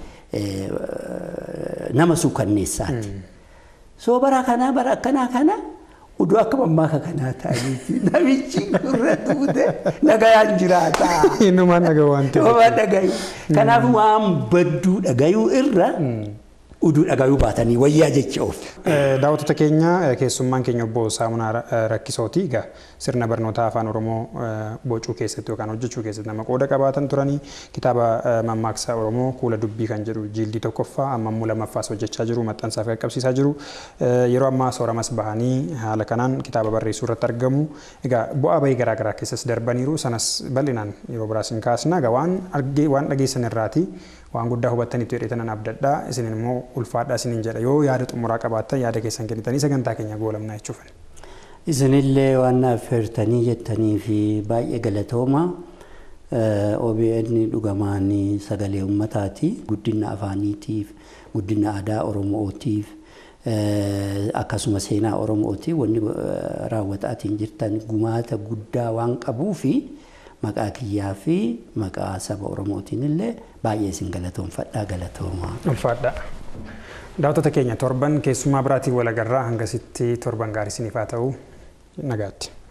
nama suukanneessaati. Soo bara kanaa bara akkanaa kana Uduu akka mammaaka kanaa ta'aniiti namichi gurra duute nagayaan jiraata. Innumaan dhagahu waan ta'eef. Waan dhagayu. Kanaaf waan badduu dhagayuu irra uduu dhagayuu baatanii wayyaa jecha of. Daawwattoota keenya keessummaan keenya obbo Saamunaa Rakkisooti. Egaa sirna barnoota afaan Oromoo bocuu keessatti yookaan hojjechuu keessatti nama qooda qabaatan turanii kitaaba mammaaksa Oromoo kuula dubbii kan jedhu jiildii tokkoffaa amma immoo lammaffaas hojjechaa jiru maxxansaaf qaqqabsiisaa jiru. Yeroo ammaa sooramas bahanii haala kanaan kitaaba barreessuu irratti argamu. Egaa bu'aa bahii garaagaraa keessas darbaniiru sanas bal'inaan yeroo biraas hin kaasna. Egaa waan waan dhageessan irraati waan guddaa hubattaniitu jedheetanan abdadhaa isin immoo ulfaadhaa isiniin jedha yoo yaada xumuraa qabaattan yaada keessan kennitanii sagantaa keenya goolamnaa jechuufani. Isinillee waan naaf feertanii jettanii fi baay'ee galatooma. OBN dhugamaan sagalee uummataati. Guddina afaaniitiif, guddina aadaa Oromootiif, akkasuma seenaa Oromooti wanni raawwataatiin jirtan gumaata guddaa waan qabuu fi maqaa kiyyaa fi maqaa saba Oromootiin illee baay'ee isin galatoomfadhaa galatoomaa. Ulfaadha. Daawwattoota keenya torban keessummaa biraatiin walagarraa hangasitti torban gaarii isiniif haa ta'u nagaatti.